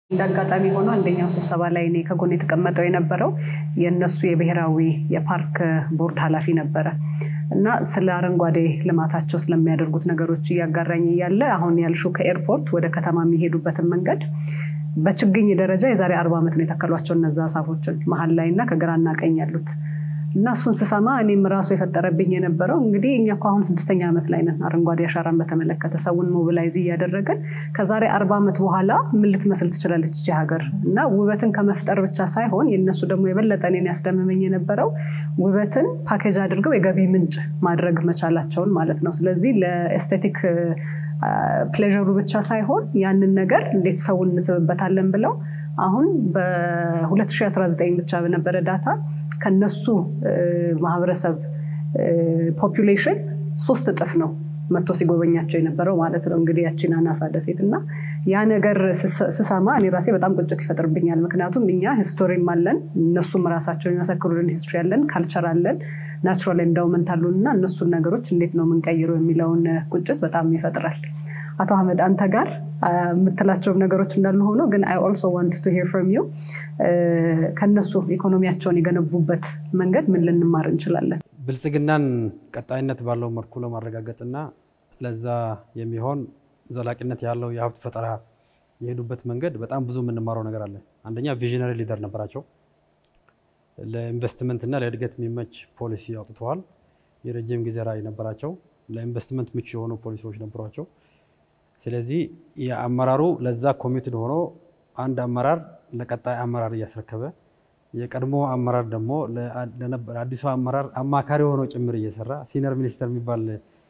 እንደ አጋጣሚ ሆኖ አንደኛው ስብሰባ ላይ እኔ ከጎን የተቀመጠው የነበረው የእነሱ የብሔራዊ የፓርክ ቦርድ ኃላፊ ነበረ እና ስለ አረንጓዴ ልማታቸው ስለሚያደርጉት ነገሮች እያጋራኝ እያለ አሁን ያልሹ ከኤርፖርት ወደ ከተማ የሚሄዱበትን መንገድ በችግኝ ደረጃ የዛሬ አርባ ዓመት ነው የተከሏቸው እነዛ ዛፎችን መሀል ላይ እና ከግራና ቀኝ ያሉት እና እሱን ስሰማ እኔም ራሱ የፈጠረብኝ የነበረው እንግዲህ እኛ እኮ አሁን ስድስተኛ ዓመት ላይ ነን። አረንጓዴ አሻራን በተመለከተ ሰውን ሞቢላይዝ እያደረገን ከዛሬ አርባ ዓመት በኋላ ምን ልትመስል ትችላለች እቺ ሀገር? እና ውበትን ከመፍጠር ብቻ ሳይሆን የእነሱ ደግሞ የበለጠ እኔን ያስደምመኝ የነበረው ውበትን ፓኬጅ አድርገው የገቢ ምንጭ ማድረግ መቻላቸውን ማለት ነው። ስለዚህ ለኤስቴቲክ ፕሌዥሩ ብቻ ሳይሆን ያንን ነገር እንዴት ሰውን እንስብበታለን ብለው አሁን በ2019 ብቻ በነበረ ዳታ ከነሱ ማህበረሰብ ፖፑሌሽን ሶስት እጥፍ ነው መጥቶ ሲጎበኛቸው የነበረው ማለት ነው። እንግዲህ ያቺን አናሳ ደሴት እና ያ ነገር ስሰማ እኔ ራሴ በጣም ቁጭት ይፈጥርብኛል። ምክንያቱም እኛ ሂስቶሪም አለን፣ እነሱም ራሳቸው የሚመሰክሩልን ሂስትሪ አለን፣ ካልቸር አለን፣ ናቹራል ኤንዳውመንት አሉን እና እነሱን ነገሮች እንዴት ነው የምንቀይረው የሚለውን ቁጭት በጣም ይፈጥራል። አቶ አህመድ አንተ ጋር የምትላቸውም ነገሮች እንዳሉ ሆኖ ግን አይ ኦልሶ ዋንት ቱ ሄር ፍሮም ዩ ከነሱ ኢኮኖሚያቸውን የገነቡበት መንገድ ምን ልንማር እንችላለን? ብልጽግናን ቀጣይነት ባለው መልኩ ለማረጋገጥና ለዛ የሚሆን ዘላቂነት ያለው የሀብት ፈጠራ የሄዱበት መንገድ በጣም ብዙ የምንማረው ነገር አለ። አንደኛ ቪዥነሪ ሊደር ነበራቸው። ለኢንቨስትመንትና ለእድገት የሚመች ፖሊሲ አውጥተዋል። የረጅም ጊዜ ራዕይ ነበራቸው። ለኢንቨስትመንት ምቹ የሆኑ ፖሊሲዎች ነበሯቸው። ስለዚህ የአመራሩ ለዛ ኮሚትድ ሆኖ አንድ አመራር ለቀጣይ አመራር እያስረከበ የቀድሞ አመራር ደግሞ ለአዲሱ አመራር አማካሪ ሆኖ ጭምር እየሰራ ሲኒየር ሚኒስተር የሚባል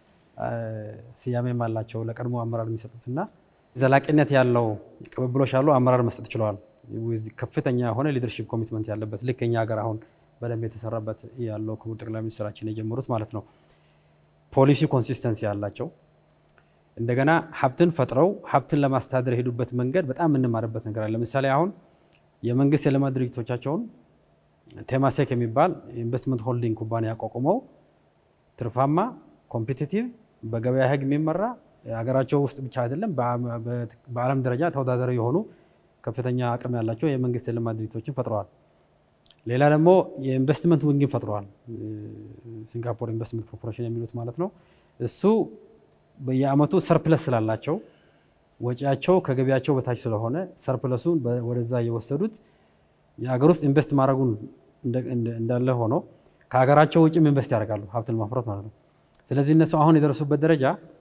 ስያሜም አላቸው ለቀድሞ አመራር የሚሰጡትና ዘላቂነት ያለው ቅብብሎች ያለው አመራር መስጠት ችለዋል። ከፍተኛ የሆነ ሊደርሺፕ ኮሚትመንት ያለበት ልክ እኛ ሀገር አሁን በደንብ የተሰራበት ያለው ክቡር ጠቅላይ ሚኒስትራችን የጀመሩት ማለት ነው። ፖሊሲ ኮንሲስተንሲ ያላቸው እንደገና ሀብትን ፈጥረው ሀብትን ለማስተዳደር የሄዱበት መንገድ በጣም የምንማርበት ነገር አለ። ለምሳሌ አሁን የመንግስት የልማት ድርጅቶቻቸውን ቴማሴክ የሚባል ኢንቨስትመንት ሆልዲንግ ኩባንያ አቋቁመው ትርፋማ፣ ኮምፒቲቲቭ፣ በገበያ ህግ የሚመራ ሀገራቸው ውስጥ ብቻ አይደለም በዓለም ደረጃ ተወዳዳሪ የሆኑ ከፍተኛ አቅም ያላቸው የመንግስት የልማት ድርጅቶችን ፈጥረዋል። ሌላ ደግሞ የኢንቨስትመንት ዊንግን ፈጥረዋል። ሲንጋፖር ኢንቨስትመንት ኮርፖሬሽን የሚሉት ማለት ነው። እሱ በየአመቱ ሰርፕለስ ስላላቸው ወጪያቸው ከገቢያቸው በታች ስለሆነ ሰርፕለሱን ወደዛ እየወሰዱት የሀገር ውስጥ ኢንቨስት ማድረጉን እንዳለ ሆኖ ከሀገራቸው ውጭም ኢንቨስት ያደርጋሉ ሀብትን ማፍራት ማለት ነው። ስለዚህ እነሱ አሁን የደረሱበት ደረጃ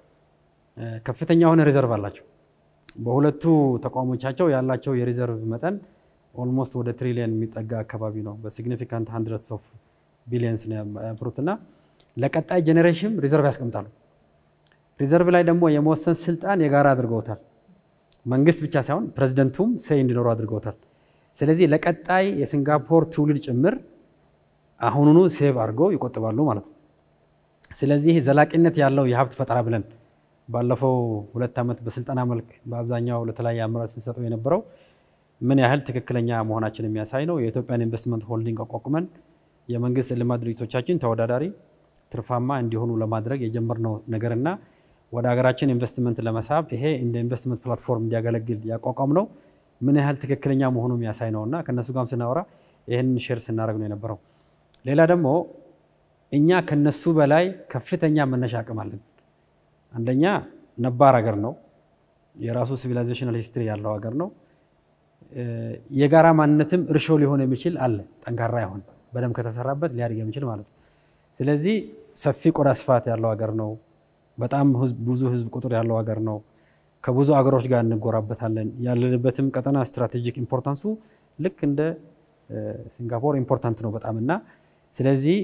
ከፍተኛ የሆነ ሪዘርቭ አላቸው። በሁለቱ ተቋሞቻቸው ያላቸው የሪዘርቭ መጠን ኦልሞስት ወደ ትሪሊየን የሚጠጋ አካባቢ ነው። በሲግኒፊካንት ሀንድረድስ ኦፍ ቢሊየንስ ነው ያፈሩት እና ለቀጣይ ጄኔሬሽን ሪዘርቭ ያስቀምጣሉ። ሪዘርቭ ላይ ደግሞ የመወሰን ስልጣን የጋራ አድርገውታል። መንግስት ብቻ ሳይሆን ፕሬዚደንቱም ሰይ እንዲኖሩ አድርገውታል። ስለዚህ ለቀጣይ የሲንጋፖር ትውልድ ጭምር አሁኑኑ ሴቭ አድርገው ይቆጥባሉ ማለት ነው። ስለዚህ ዘላቂነት ያለው የሀብት ፈጠራ ብለን ባለፈው ሁለት ዓመት በስልጠና መልክ በአብዛኛው ለተለያየ አመራር ስንሰጠው የነበረው ምን ያህል ትክክለኛ መሆናችን የሚያሳይ ነው። የኢትዮጵያን ኢንቨስትመንት ሆልዲንግ አቋቁመን የመንግስት ልማት ድርጅቶቻችን ተወዳዳሪ ትርፋማ እንዲሆኑ ለማድረግ የጀመርነው ነገርና ወደ ሀገራችን ኢንቨስትመንት ለመሳብ ይሄ እንደ ኢንቨስትመንት ፕላትፎርም እንዲያገለግል ያቋቋም ነው ምን ያህል ትክክለኛ መሆኑ የሚያሳይ ነው እና ከእነሱ ጋርም ስናወራ ይህንን ሼር ስናደርግ ነው የነበረው። ሌላ ደግሞ እኛ ከነሱ በላይ ከፍተኛ መነሻ አቅም አለን። አንደኛ ነባር ሀገር ነው፣ የራሱ ሲቪላይዜሽናል ሂስትሪ ያለው ሀገር ነው። የጋራ ማንነትም እርሾ ሊሆን የሚችል አለ፣ ጠንካራ ይሆን በደንብ ከተሰራበት ሊያድግ የሚችል ማለት ነው። ስለዚህ ሰፊ ቆዳ ስፋት ያለው ሀገር ነው። በጣም ብዙ ህዝብ ቁጥር ያለው ሀገር ነው። ከብዙ አገሮች ጋር እንጎራበታለን። ያለንበትም ቀጠና ስትራቴጂክ ኢምፖርታንሱ ልክ እንደ ሲንጋፖር ኢምፖርታንት ነው በጣም እና ስለዚህ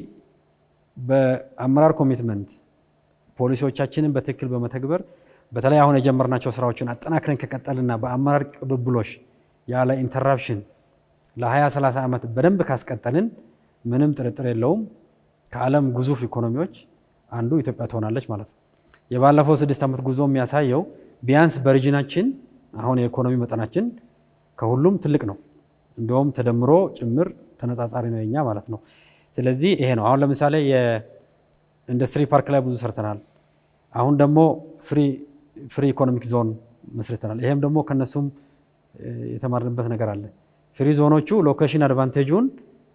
በአመራር ኮሚትመንት ፖሊሲዎቻችንን በትክክል በመተግበር በተለይ አሁን የጀመርናቸው ስራዎችን አጠናክረን ከቀጠልና በአመራር ቅብብሎሽ ያለ ኢንተራፕሽን ለ20 30 ዓመት በደንብ ካስቀጠልን ምንም ጥርጥር የለውም ከዓለም ግዙፍ ኢኮኖሚዎች አንዱ ኢትዮጵያ ትሆናለች ማለት ነው። የባለፈው ስድስት ዓመት ጉዞ የሚያሳየው ቢያንስ በሪጅናችን አሁን የኢኮኖሚ መጠናችን ከሁሉም ትልቅ ነው። እንደውም ተደምሮ ጭምር ተነጻጻሪ ነው የኛ ማለት ነው። ስለዚህ ይሄ ነው። አሁን ለምሳሌ የኢንዱስትሪ ፓርክ ላይ ብዙ ሰርተናል። አሁን ደግሞ ፍሪ ኢኮኖሚክ ዞን መስርተናል። ይሄም ደግሞ ከነሱም የተማርንበት ነገር አለ። ፍሪ ዞኖቹ ሎኬሽን አድቫንቴጁን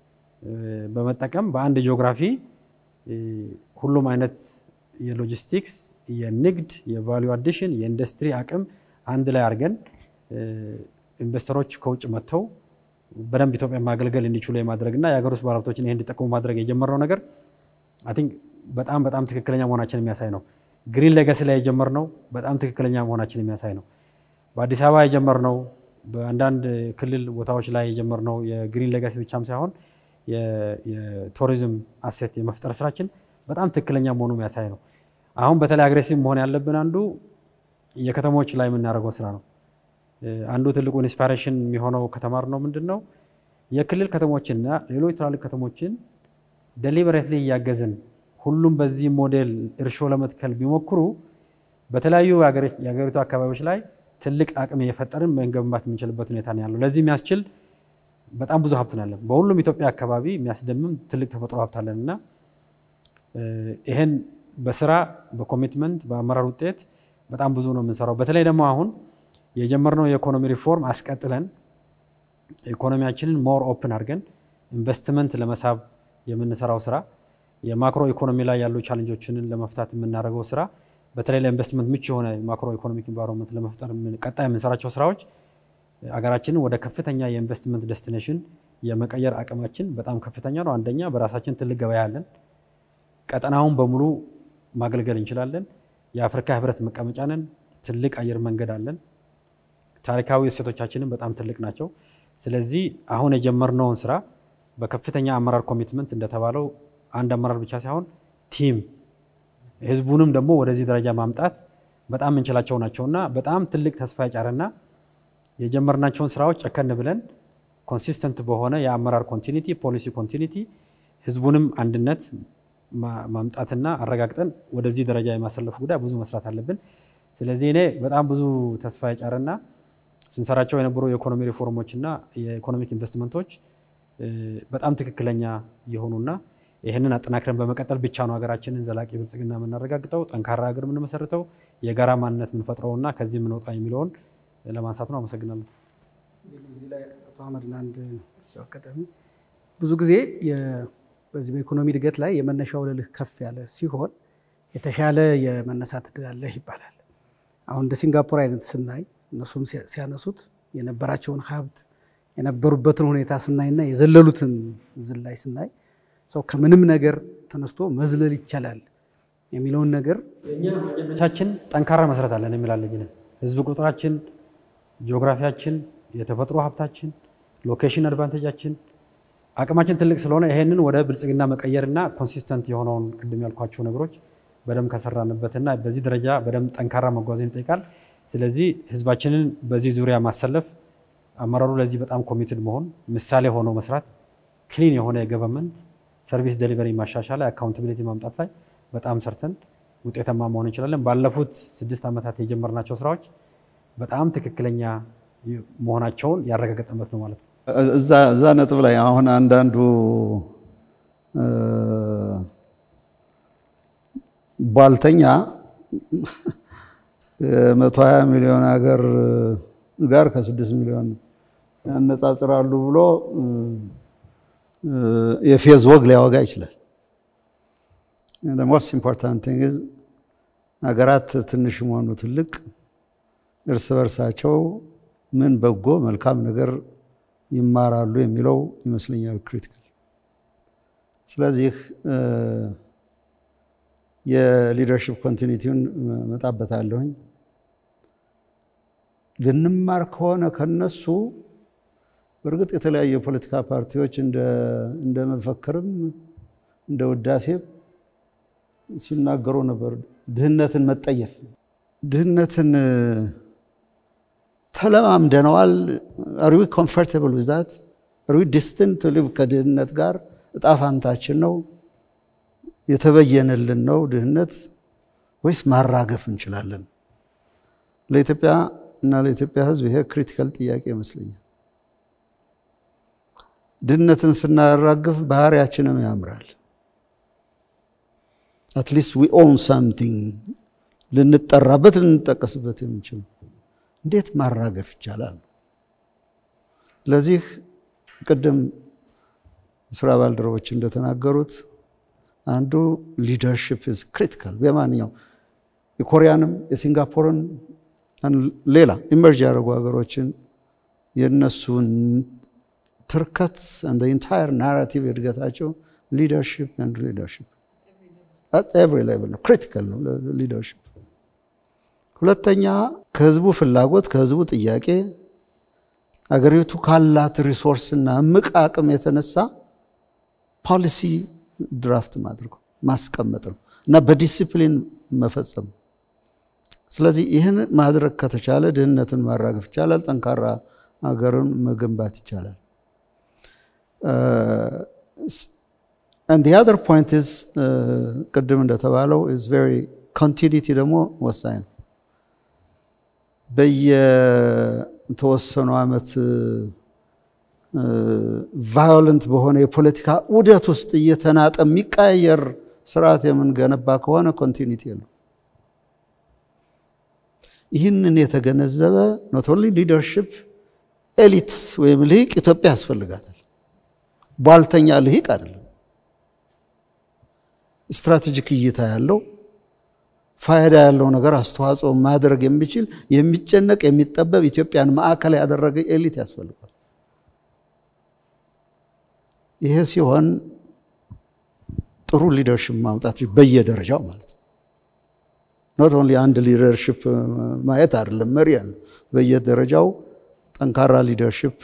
በመጠቀም በአንድ ጂኦግራፊ ሁሉም አይነት የሎጂስቲክስ፣ የንግድ፣ የቫሊዩ አዲሽን፣ የኢንዱስትሪ አቅም አንድ ላይ አድርገን ኢንቨስተሮች ከውጭ መጥተው በደንብ ኢትዮጵያ ማገልገል እንዲችሉ የማድረግና የሀገር ውስጥ ባለሀብቶችን ይህ እንዲጠቀሙ ማድረግ የጀመርነው ነገር አይ ቲንክ በጣም በጣም ትክክለኛ መሆናችን የሚያሳይ ነው። ግሪን ሌጋሲ ላይ የጀመርነው በጣም ትክክለኛ መሆናችን የሚያሳይ ነው። በአዲስ አበባ የጀመርነው በአንዳንድ ክልል ቦታዎች ላይ የጀመርነው የግሪን ሌጋሲ ብቻም ሳይሆን የቱሪዝም አሴት የመፍጠር ስራችን በጣም ትክክለኛ መሆኑ የሚያሳይ ነው። አሁን በተለይ አግሬሲቭ መሆን ያለብን አንዱ የከተሞች ላይ የምናደርገው ስራ ነው። አንዱ ትልቁ ኢንስፓሬሽን የሚሆነው ከተማርነው ምንድን ነው የክልል ከተሞችና ሌሎች ትላልቅ ከተሞችን ደሊበሬትሊ እያገዝን ሁሉም በዚህ ሞዴል እርሾ ለመትከል ቢሞክሩ በተለያዩ የሀገሪቱ አካባቢዎች ላይ ትልቅ አቅም እየፈጠርን መገንባት የምንችልበት ሁኔታ ነው ያለው። ለዚህ የሚያስችል በጣም ብዙ ሀብት አለን። በሁሉም ኢትዮጵያ አካባቢ የሚያስደምም ትልቅ ተፈጥሮ ሀብት አለን እና ይህን በስራ በኮሚትመንት በአመራር ውጤት በጣም ብዙ ነው የምንሰራው። በተለይ ደግሞ አሁን የጀመርነው የኢኮኖሚ ሪፎርም አስቀጥለን ኢኮኖሚያችንን ሞር ኦፕን አድርገን ኢንቨስትመንት ለመሳብ የምንሰራው ስራ የማክሮ ኢኮኖሚ ላይ ያሉ ቻለንጆችን ለመፍታት የምናደርገው ስራ በተለይ ለኢንቨስትመንት ምቹ የሆነ ማክሮ ኢኮኖሚክ ኢንቫይሮንመንት ለመፍጠር ቀጣይ የምንሰራቸው ስራዎች አገራችንን ወደ ከፍተኛ የኢንቨስትመንት ዴስቲኔሽን የመቀየር አቅማችን በጣም ከፍተኛ ነው። አንደኛ በራሳችን ትልቅ ገበያ አለን። ቀጠናውን በሙሉ ማገልገል እንችላለን። የአፍሪካ ህብረት መቀመጫ ነን። ትልቅ አየር መንገድ አለን። ታሪካዊ እሴቶቻችንን በጣም ትልቅ ናቸው። ስለዚህ አሁን የጀመርነውን ስራ በከፍተኛ አመራር ኮሚትመንት እንደተባለው አንድ አመራር ብቻ ሳይሆን ቲም ህዝቡንም ደግሞ ወደዚህ ደረጃ ማምጣት በጣም የምንችላቸው ናቸውና በጣም ትልቅ ተስፋ የጫረና የጀመርናቸውን ስራዎች ጨከን ብለን ኮንሲስተንት በሆነ የአመራር ኮንቲኒቲ፣ ፖሊሲ ኮንቲኒቲ ህዝቡንም አንድነት ማምጣትና አረጋግጠን ወደዚህ ደረጃ የማሰለፉ ጉዳይ ብዙ መስራት አለብን። ስለዚህ እኔ በጣም ብዙ ተስፋ የጫረና ስንሰራቸው የነበሩ የኢኮኖሚ ሪፎርሞችና የኢኮኖሚክ ኢንቨስትመንቶች በጣም ትክክለኛ የሆኑና ይህንን አጠናክረን በመቀጠል ብቻ ነው ሀገራችንን ዘላቂ ብልጽግና የምናረጋግጠው፣ ጠንካራ ሀገር የምንመሰርተው፣ የጋራ ማንነት የምንፈጥረውና ከዚህ የምንወጣ የሚለውን ለማንሳት ነው። አመሰግናለሁ። እዚህ ላይ አቶ አህመድ ለአንድ አጋጣሚ ብዙ ጊዜ በዚህ በኢኮኖሚ እድገት ላይ የመነሻ ወለልህ ከፍ ያለ ሲሆን የተሻለ የመነሳት እድል አለህ ይባላል። አሁን እንደ ሲንጋፖር አይነት ስናይ እነሱም ሲያነሱት የነበራቸውን ሀብት የነበሩበትን ሁኔታ ስናይና የዘለሉትን ዝላይ ስናይ ሰው ከምንም ነገር ተነስቶ መዝለል ይቻላል የሚለውን ነገር ቻችን ጠንካራ መሰረት አለን የሚላለኝ ህዝብ ቁጥራችን፣ ጂኦግራፊያችን፣ የተፈጥሮ ሀብታችን፣ ሎኬሽን አድቫንቴጃችን አቅማችን ትልቅ ስለሆነ ይሄንን ወደ ብልጽግና መቀየርና ኮንሲስተንት የሆነውን ቅድም ያልኳቸው ነገሮች በደንብ ከሰራንበትና በዚህ ደረጃ በደንብ ጠንካራ መጓዝን ይጠይቃል። ስለዚህ ህዝባችንን በዚህ ዙሪያ ማሰለፍ፣ አመራሩ ለዚህ በጣም ኮሚትድ መሆን፣ ምሳሌ ሆኖ መስራት፣ ክሊን የሆነ የገቨርንመንት ሰርቪስ ዴሊቨሪ ማሻሻል ላይ አካውንታቢሊቲ ማምጣት ላይ በጣም ሰርተን ውጤታማ መሆን እንችላለን። ባለፉት ስድስት ዓመታት የጀመርናቸው ስራዎች በጣም ትክክለኛ መሆናቸውን ያረጋገጥንበት ነው ማለት ነው። እዛ ነጥብ ላይ አሁን አንዳንዱ ቧልተኛ መቶ ሀያ ሚሊዮን ሀገር ጋር ከስድስት ሚሊዮን ያነጻጽራሉ ብሎ የፌዝ ወግ ሊያወጋ ይችላል። ሞስት ኢምፖርታንት ቲንግ ኢዝ ሀገራት ትንሽ መሆኑ ትልቅ እርስ በርሳቸው ምን በጎ መልካም ነገር ይማራሉ የሚለው ይመስለኛል ክሪቲካል። ስለዚህ የሊደርሽፕ ኮንቲኒቲውን መጣበታለሁኝ። ልንማር ከሆነ ከነሱ በእርግጥ የተለያዩ የፖለቲካ ፓርቲዎች እንደ መፈክርም እንደ ውዳሴም ሲናገሩ ነበር። ድህነትን መጠየፍ ድህነትን ተለማምደነዋል። አር ዊ ኮምፎርታብል ዊዝ ዛት አር ዊ ዲስቲንድ ቱ ሊቭ ከድህነት ጋር እጣ ፋንታችን ነው የተበየነልን ነው ድህነት ወይስ ማራገፍ እንችላለን? ለኢትዮጵያ እና ለኢትዮጵያ ሕዝብ ይሄ ክሪቲካል ጥያቄ ይመስለኛል። ድህነትን ስናራግፍ ባህሪያችንም ያምራል። አትሊስት ዊ ኦውን ሳምቲንግ ልንጠራበት ልንጠቀስበት የምንችል እንዴት ማራገፍ ይቻላል? ለዚህ ቅድም ስራ ባልደረቦች እንደተናገሩት አንዱ ሊደርሽፕ ኢዝ ክሪቲካል በማንኛው የኮሪያንም የሲንጋፖርን ሌላ ኢመርጅ ያደረጉ ሀገሮችን የእነሱን ትርከት እንደ ኢንታየር ናራቲቭ እድገታቸው ሊደርሽፕ አንድ ሊደርሽፕ ኤቭሪ ሌቭል ነው፣ ክሪቲካል ነው ሊደርሽፕ። ሁለተኛ ከህዝቡ ፍላጎት ከህዝቡ ጥያቄ አገሪቱ ካላት ሪሶርስና እምቅ አቅም የተነሳ ፖሊሲ ድራፍት ማድረግ ማስቀመጥ ነው እና በዲሲፕሊን መፈጸም። ስለዚህ ይህን ማድረግ ከተቻለ ድህነትን ማራገፍ ይቻላል፣ ጠንካራ ሀገርን መገንባት ይቻላል። አንድ አዘር ፖይንት ኢዝ ቅድም እንደተባለው ኢዝ ቬሪ ኮንቲኒቲ ደግሞ ወሳኝ ነው። በየተወሰኑ ዓመት ቫዮለንት በሆነ የፖለቲካ ውደት ውስጥ እየተናጠ የሚቀያየር ስርዓት የምንገነባ ከሆነ ኮንቲኒቲ የለው። ይህንን የተገነዘበ ኖት ኦንሊ ሊደርሽፕ ኤሊት ወይም ልሂቅ ኢትዮጵያ ያስፈልጋታል። ቧልተኛ ልሂቅ አይደለም። ስትራቴጂክ እይታ ያለው ፋይዳ ያለው ነገር አስተዋጽኦ ማድረግ የሚችል የሚጨነቅ የሚጠበብ ኢትዮጵያን ማዕከል ያደረገ ኤሊት ያስፈልጋል። ይሄ ሲሆን ጥሩ ሊደርሽፕ ማምጣት በየደረጃው ማለት ነው። ኖት ኦንሊ አንድ ሊደርሽፕ ማየት አይደለም፣ መሪ ያለ በየደረጃው ጠንካራ ሊደርሽፕ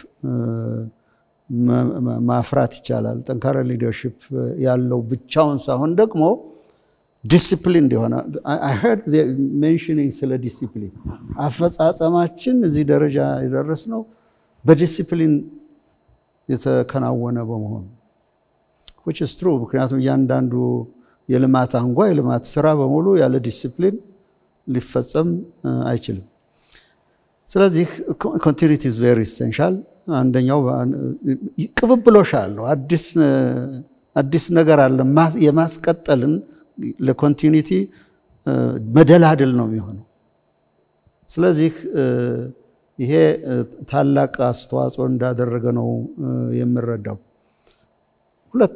ማፍራት ይቻላል። ጠንካራ ሊደርሽፕ ያለው ብቻውን ሳይሆን ደግሞ ዲሲፕሊን እንዲሆነ ሜንሽኒንግ ስለ ዲሲፕሊን አፈጻጸማችን እዚህ ደረጃ የደረስነው በዲሲፕሊን የተከናወነ በመሆኑ ዊች ኢዝ ትሩ። ምክንያቱም እያንዳንዱ የልማት አንጓ የልማት ስራ በሙሉ ያለ ዲሲፕሊን ሊፈጸም አይችልም። ስለዚህ ኮንቲኒቲ ኢዝ ቬሪ ኢሴንሻል። አንደኛው ቅብብሎሽ አለው። አዲስ ነገር አለ የማስቀጠልን ለኮንቲኒቲ መደላድል ነው የሚሆነው። ስለዚህ ይሄ ታላቅ አስተዋጽኦ እንዳደረገ ነው የምረዳው። ሁለት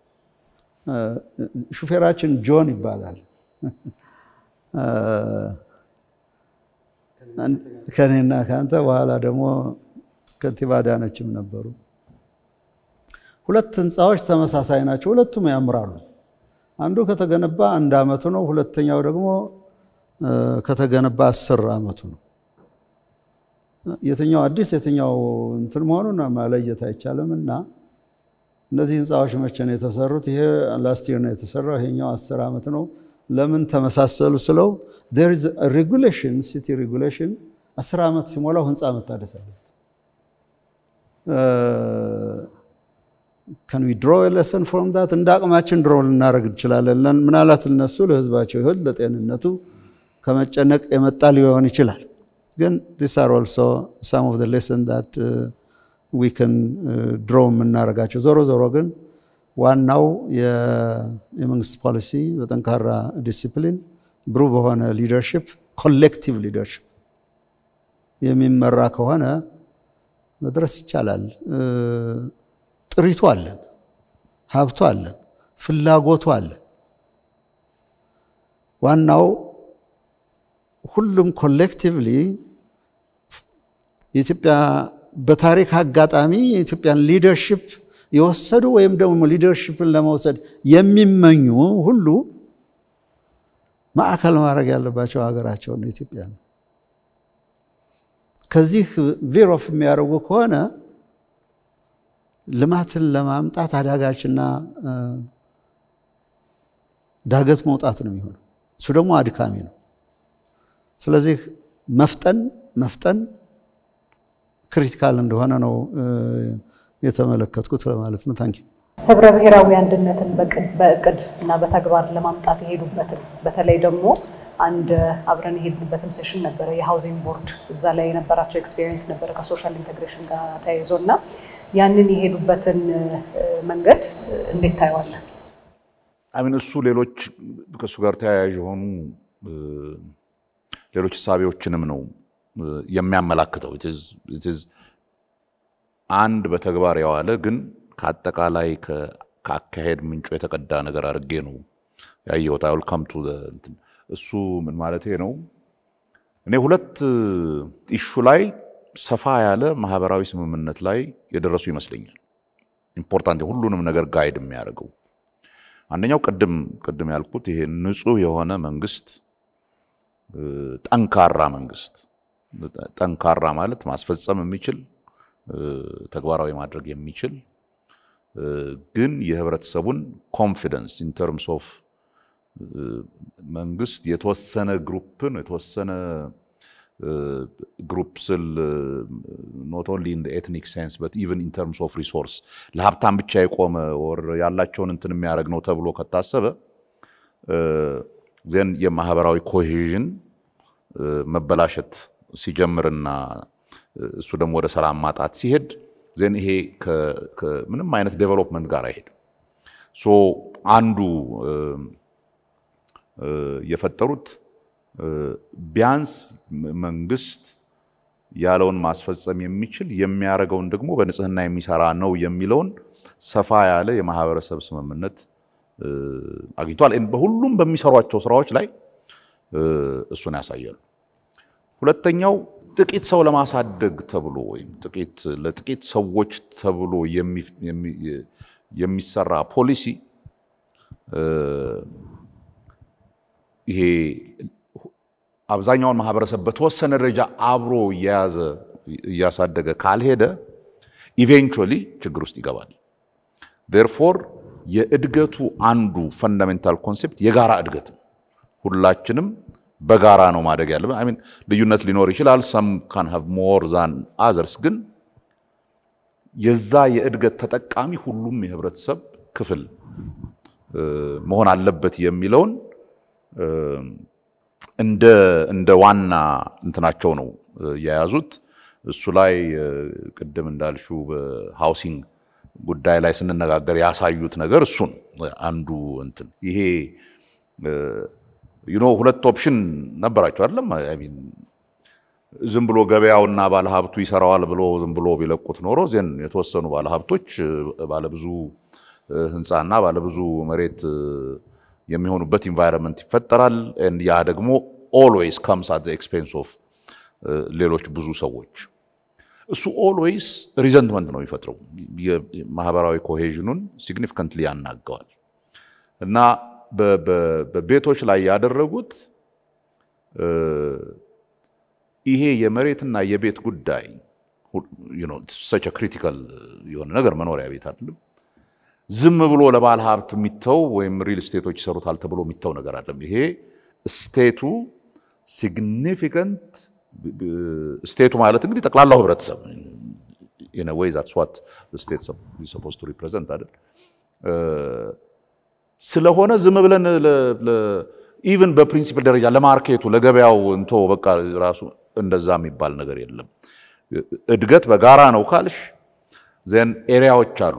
ሹፌራችን ጆን ይባላል። ከኔና ከአንተ በኋላ ደግሞ ከንቲባ አዳነችም ነበሩ። ሁለት ህንፃዎች ተመሳሳይ ናቸው። ሁለቱም ያምራሉ። አንዱ ከተገነባ አንድ አመቱ ነው። ሁለተኛው ደግሞ ከተገነባ አስር አመቱ ነው። የትኛው አዲስ የትኛው እንትን መሆኑን መለየት አይቻልም። እና እነዚህ ህንፃዎች መቼ ነው የተሰሩት? ይሄ ላስቲር ነው የተሰራው፣ ይሄኛው አስር ዓመት ነው። ለምን ተመሳሰሉ ስለው ሬጉሌሽን ሲቲ ሬጉሌሽን አስር ዓመት ሲሞላው ህንፃ መታደስ አለበት። ከን ዊ ድሮ ለሰን ፍሮም ዛት እንደ አቅማችን ድሮ ልናደርግ እንችላለን። ምናልባት እነሱ ለህዝባቸው ይሆን ለጤንነቱ ከመጨነቅ የመጣ ሊሆን ይችላል። ግን ዲስ አር ኦልሶ ሳም ኦፍ ሌሰን ዛት ዊ ከን ድሮ የምናደርጋቸው። ዞሮ ዞሮ ግን ዋናው የመንግስት ፖሊሲ በጠንካራ ዲሲፕሊን፣ ብሩህ በሆነ ሊደርሽፕ፣ ኮሌክቲቭ ሊደርሽፕ የሚመራ ከሆነ መድረስ ይቻላል። ጥሪቱ አለን፣ ሀብቱ አለን፣ ፍላጎቱ አለን። ዋናው ሁሉም ኮሌክቲቭሊ የኢትዮጵያ በታሪክ አጋጣሚ የኢትዮጵያን ሊደርሽፕ የወሰዱ ወይም ደግሞ ሊደርሽፕን ለመውሰድ የሚመኙ ሁሉ ማዕከል ማድረግ ያለባቸው ሀገራቸው ነው ኢትዮጵያ ነው። ከዚህ ቬሮፍ የሚያደርጉ ከሆነ ልማትን ለማምጣት አዳጋችና ዳገት መውጣት ነው የሚሆነው። እሱ ደግሞ አድካሚ ነው። ስለዚህ መፍጠን መፍጠን ክሪቲካል እንደሆነ ነው የተመለከትኩት ለማለት ነው። ታንኪ ህብረ ብሔራዊ አንድነትን በእቅድ እና በተግባር ለማምጣት የሄዱበትን በተለይ ደግሞ አንድ አብረን የሄድንበትም ሴሽን ነበረ የሃውዚንግ ቦርድ እዛ ላይ የነበራቸው ኤክስፔሪየንስ ነበረ ከሶሻል ኢንቴግሬሽን ጋር ተያይዞ እና ያንን የሄዱበትን መንገድ እንዴት ታየዋለን? አሚን እሱ ሌሎች ከእሱ ጋር ተያያዥ የሆኑ ሌሎች እሳቤዎችንም ነው የሚያመላክተው። አንድ በተግባር የዋለ ግን ከአጠቃላይ ከአካሄድ ምንጩ የተቀዳ ነገር አድርጌ ነው ያየሁት። አይ ዊል ካም ቱ እንትን እሱ ምን ማለት ነው? እኔ ሁለት ኢሹ ላይ ሰፋ ያለ ማህበራዊ ስምምነት ላይ የደረሱ ይመስለኛል። ኢምፖርታንት ሁሉንም ነገር ጋይድ የሚያደርገው አንደኛው ቅድም ቅድም ያልኩት ይሄ ንጹህ የሆነ መንግስት፣ ጠንካራ መንግስት። ጠንካራ ማለት ማስፈጸም የሚችል ተግባራዊ ማድረግ የሚችል ግን የህብረተሰቡን ኮንፊደንስ ኢን ተርምስ ኦፍ መንግስት የተወሰነ ግሩፕን የተወሰነ ግሩፕ ስል ኖት ኦንሊ ኢን ኤትኒክ ሴንስ በት ኢቨን ኢን ተርምስ ኦፍ ሪሶርስ ለሀብታም ብቻ የቆመ ወር ያላቸውን እንትን የሚያደርግ ነው ተብሎ ከታሰበ ዜን የማህበራዊ ኮሄዥን መበላሸት ሲጀምርና እሱ ደግሞ ወደ ሰላም ማጣት ሲሄድ ዜን ይሄ ከምንም አይነት ዴቨሎፕመንት ጋር አይሄድም። ሶ አንዱ የፈጠሩት ቢያንስ መንግስት ያለውን ማስፈጸም የሚችል የሚያደርገውን ደግሞ በንጽህና የሚሰራ ነው የሚለውን ሰፋ ያለ የማህበረሰብ ስምምነት አግኝቷል። በሁሉም በሚሰሯቸው ስራዎች ላይ እሱን ያሳያሉ። ሁለተኛው ጥቂት ሰው ለማሳደግ ተብሎ ወይም ጥቂት ለጥቂት ሰዎች ተብሎ የሚሰራ ፖሊሲ ይሄ አብዛኛውን ማህበረሰብ በተወሰነ ደረጃ አብሮ እየያዘ እያሳደገ ካልሄደ ኢቬንቹዋሊ ችግር ውስጥ ይገባል። ዴርፎር የእድገቱ አንዱ ፈንዳሜንታል ኮንሴፕት የጋራ እድገት ነው። ሁላችንም በጋራ ነው ማደግ ያለብን። አይ ሚን ልዩነት ሊኖር ይችላል። ሰም ካን ሃቭ ሞር ዛን አዘርስ፣ ግን የዛ የእድገት ተጠቃሚ ሁሉም የህብረተሰብ ክፍል መሆን አለበት የሚለውን እንደ እንደ ዋና እንትናቸው ነው የያዙት። እሱ ላይ ቅድም እንዳልሹ በሃውሲንግ ጉዳይ ላይ ስንነጋገር ያሳዩት ነገር እሱን አንዱ እንትን ይሄ ዩኖ ሁለት ኦፕሽን ነበራቸው አይደለም። ዝም ብሎ ገበያውና ባለሀብቱ ይሰራዋል ብሎ ዝም ብሎ ቢለቁት ኖሮ ዜን የተወሰኑ ባለሀብቶች ባለብዙ ህንፃና ባለብዙ መሬት የሚሆኑበት ኢንቫይረንመንት ይፈጠራል። ያ ደግሞ ኦልዌይስ ካምስ አት ኤክስፔንስ ኦፍ ሌሎች ብዙ ሰዎች። እሱ ኦልዌይስ ሪዘንትመንት ነው የሚፈጥረው። የማህበራዊ ኮሄዥኑን ሲግኒፊካንትሊ ያናገዋል እና በቤቶች ላይ ያደረጉት ይሄ የመሬትና የቤት ጉዳይ ሰች ክሪቲካል የሆነ ነገር መኖሪያ ቤት አይደለም። ዝም ብሎ ለባለ ሀብት የሚተው ወይም ሪል ስቴቶች ይሰሩታል ተብሎ የሚተው ነገር አለም። ይሄ ስቴቱ ሲግኒፊካንት ስቴቱ ማለት እንግዲህ ጠቅላላው ህብረተሰብ ኢን ዌይ ዛትስ ዋት ስቴት ሰፖዝ ቱ ሪፕሬዘንት አይደል ስለሆነ ዝም ብለን ኢቭን በፕሪንሲፕል ደረጃ ለማርኬቱ ለገበያው እንቶ በቃ ራሱ እንደዛ የሚባል ነገር የለም። እድገት በጋራ ነው ካልሽ ዜን ኤሪያዎች አሉ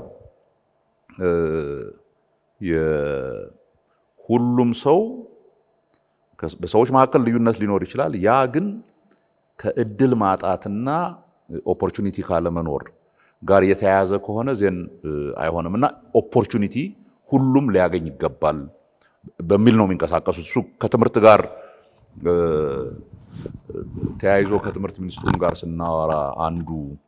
ሁሉም ሰው በሰዎች መካከል ልዩነት ሊኖር ይችላል። ያ ግን ከእድል ማጣትና ኦፖርቹኒቲ ካለመኖር ጋር የተያያዘ ከሆነ ዜን አይሆንም እና ኦፖርቹኒቲ ሁሉም ሊያገኝ ይገባል በሚል ነው የሚንቀሳቀሱት። እሱ ከትምህርት ጋር ተያይዞ ከትምህርት ሚኒስትሩም ጋር ስናወራ አንዱ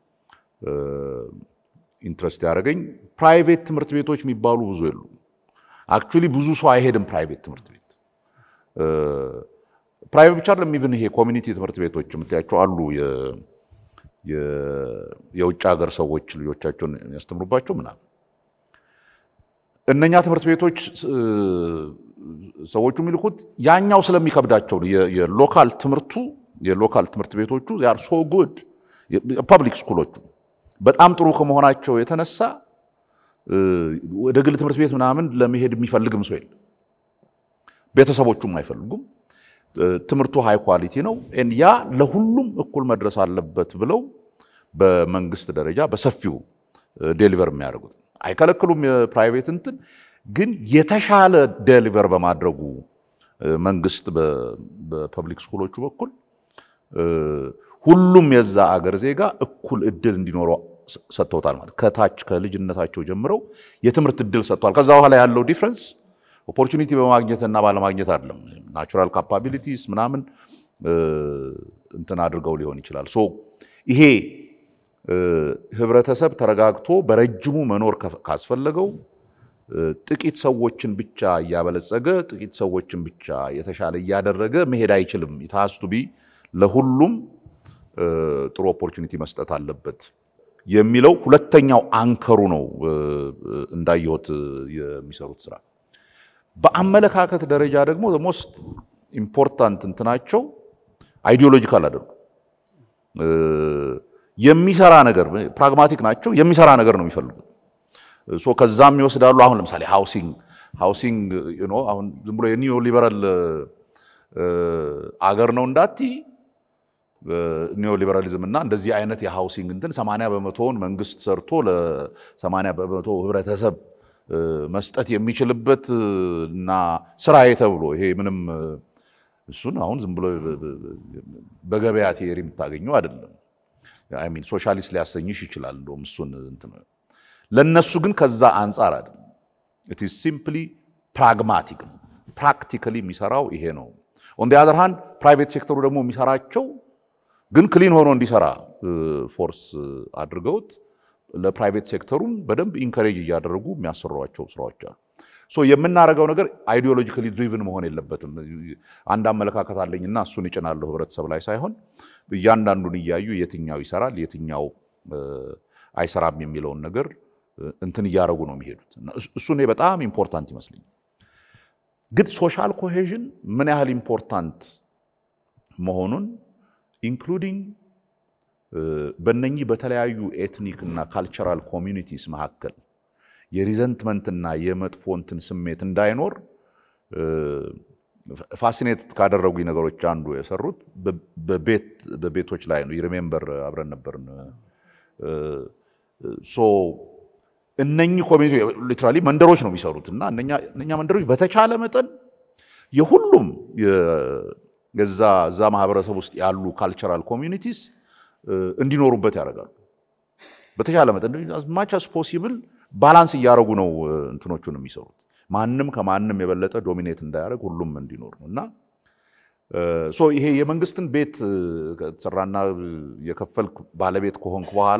ኢንትረስት ያደረገኝ ፕራይቬት ትምህርት ቤቶች የሚባሉ ብዙ የሉ። አክቹሊ ብዙ ሰው አይሄድም ፕራይቬት ትምህርት ቤት። ፕራይቬት ብቻ አይደለም፣ ኢቭን ይሄ ኮሚኒቲ ትምህርት ቤቶች የምታያቸው አሉ። የውጭ ሀገር ሰዎች ልጆቻቸውን ያስተምሩባቸው ምናምን። እነኛ ትምህርት ቤቶች ሰዎቹ የሚልኩት ያኛው ስለሚከብዳቸው ነው። የሎካል ትምህርቱ የሎካል ትምህርት ቤቶቹ ያር ሶ ጉድ ፐብሊክ ስኩሎቹ በጣም ጥሩ ከመሆናቸው የተነሳ ወደ ግል ትምህርት ቤት ምናምን ለመሄድ የሚፈልግም ሰው የለም። ቤተሰቦቹም አይፈልጉም። ትምህርቱ ሃይ ኳሊቲ ነው። ያ ለሁሉም እኩል መድረስ አለበት ብለው በመንግስት ደረጃ በሰፊው ዴሊቨር የሚያደርጉት አይከለክሉም። የፕራይቬት እንትን ግን የተሻለ ዴሊቨር በማድረጉ መንግስት በፐብሊክ ስኩሎቹ በኩል ሁሉም የዛ አገር ዜጋ እኩል እድል እንዲኖረው ሰጥተውታል ማለት ከታች ከልጅነታቸው ጀምረው የትምህርት እድል ሰጥተዋል። ከዛ በኋላ ያለው ዲፍረንስ ኦፖርቹኒቲ በማግኘትና ባለማግኘት አይደለም። ናቹራል ካፓቢሊቲስ ምናምን እንትን አድርገው ሊሆን ይችላል። ሶ ይሄ ህብረተሰብ ተረጋግቶ በረጅሙ መኖር ካስፈለገው ጥቂት ሰዎችን ብቻ እያበለጸገ ጥቂት ሰዎችን ብቻ የተሻለ እያደረገ መሄድ አይችልም። ኢታስቱ ቢ ለሁሉም ጥሩ ኦፖርቹኒቲ መስጠት አለበት የሚለው ሁለተኛው አንከሩ ነው። እንዳየሁት የሚሰሩት ስራ በአመለካከት ደረጃ ደግሞ ሞስት ኢምፖርታንት እንትናቸው አይዲዮሎጂካል አደርጉ የሚሰራ ነገር ፕራግማቲክ ናቸው። የሚሰራ ነገር ነው የሚፈልጉት። ሶ ከዛም ይወስዳሉ። አሁን ለምሳሌ ሃውሲንግ ሃውሲንግ ዩ ኖ አሁን ዝም ብሎ የኒዮ ሊበራል አገር ነው እንዳቲ ኒዮ ሊበራሊዝም እና እንደዚህ አይነት የሃውሲንግ እንትን 80 በመቶውን መንግስት ሰርቶ ለ80 በመቶ ህብረተሰብ መስጠት የሚችልበት እና ስራዬ ተብሎ ይሄ ምንም እሱን አሁን ዝም ብሎ በገበያ ቴሪ የምታገኘው አይደለም። አይ ሚን ሶሻሊስት ሊያሰኝሽ ይችላል። እንደውም እሱን እንትን ለነሱ ግን ከዛ አንጻር አይደለም። ኢት ኢዝ ሲምፕሊ ፕራግማቲክ ነው። ፕራክቲካሊ የሚሰራው ይሄ ነው። ኦን ዲ አዘር ሃንድ ፕራይቬት ሴክተሩ ደግሞ የሚሰራቸው ግን ክሊን ሆኖ እንዲሰራ ፎርስ አድርገውት ለፕራይቬት ሴክተሩም በደንብ ኢንከሬጅ እያደረጉ የሚያሰሯቸው ስራዎች አሉ። ሶ የምናደርገው ነገር አይዲዮሎጂካሊ ድሪቭን መሆን የለበትም። አንድ አመለካከት አለኝና እሱን እጭናለሁ ህብረተሰብ ላይ ሳይሆን እያንዳንዱን እያዩ የትኛው ይሰራል የትኛው አይሰራም የሚለውን ነገር እንትን እያደረጉ ነው የሚሄዱት። እሱ እኔ በጣም ኢምፖርታንት ይመስለኛል። ግን ሶሻል ኮሄዥን ምን ያህል ኢምፖርታንት መሆኑን ኢንክሉዲንግ በእነኚህ በተለያዩ ኤትኒክ እና ካልቸራል ኮሚኒቲስ መካከል የሪዘንትመንትና የመጥፎ እንትን ስሜት እንዳይኖር ፋሲኔት ካደረጉኝ ነገሮች አንዱ የሰሩት በቤቶች ላይ ነው። ሪሜምበር አብረን ነበርን። ሶ እነኚህ ኮሚኒቲ ሊትራሊ መንደሮች ነው የሚሰሩት እና እነኛ መንደሮች በተቻለ መጠን የሁሉም የዛ እዛ ማህበረሰብ ውስጥ ያሉ ካልቸራል ኮሚኒቲስ እንዲኖሩበት ያደርጋሉ። በተቻለ መጠን ማች አስ ፖሲብል ባላንስ እያደረጉ ነው እንትኖቹን የሚሰሩት። ማንም ከማንም የበለጠ ዶሚኔት እንዳያደርግ ሁሉም እንዲኖር ነው እና ሶ ይሄ የመንግስትን ቤት ከተሰራና የከፈልክ ባለቤት ከሆንክ በኋላ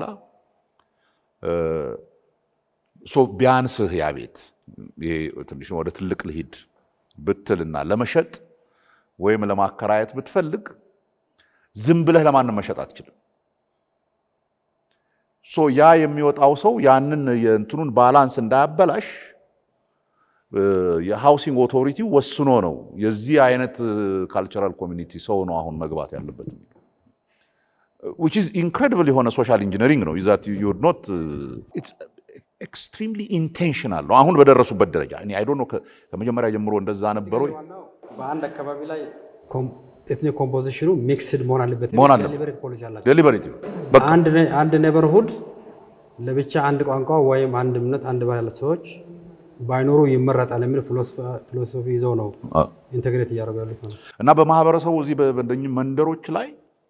ሶ ቢያንስህ ያ ቤት ይሄ ትንሽ ወደ ትልቅ ልሂድ ብትልና ለመሸጥ ወይም ለማከራየት ብትፈልግ ዝም ብለህ ለማንም መሸጥ አትችልም። ሶ ያ የሚወጣው ሰው ያንን የእንትኑን ባላንስ እንዳያበላሽ የሃውሲንግ ኦቶሪቲ ወስኖ ነው የዚህ አይነት ካልቸራል ኮሚኒቲ ሰው ነው አሁን መግባት ያለበት ዊች ኢዝ ኢንክሬዲብል የሆነ ሶሻል ኢንጂነሪንግ ነው ዛት ዩ ኖት ኤክስትሪምሊ ኢንቴንሽናል ነው አሁን በደረሱበት ደረጃ እኔ አይ ዶንት ኖ ከመጀመሪያ ጀምሮ እንደዛ ነበረ በአንድ አካባቢ ላይ ኤትኒክ ኮምፖዚሽኑ ሚክስድ መሆን አለበት መሆን አለበት። ዴሊበሬት ፖሊሲ አላቸው። ዴሊበሬት አንድ ኔበርሁድ ለብቻ አንድ ቋንቋ ወይም አንድ እምነት አንድ ባህል ያላቸው ሰዎች ባይኖሩ ይመረጣል የሚል ፊሎሶፊ ይዘው ነው ኢንቴግሬት እያደረጉ ያሉት ነው። እና በማህበረሰቡ እዚህ በእነኝህ መንደሮች ላይ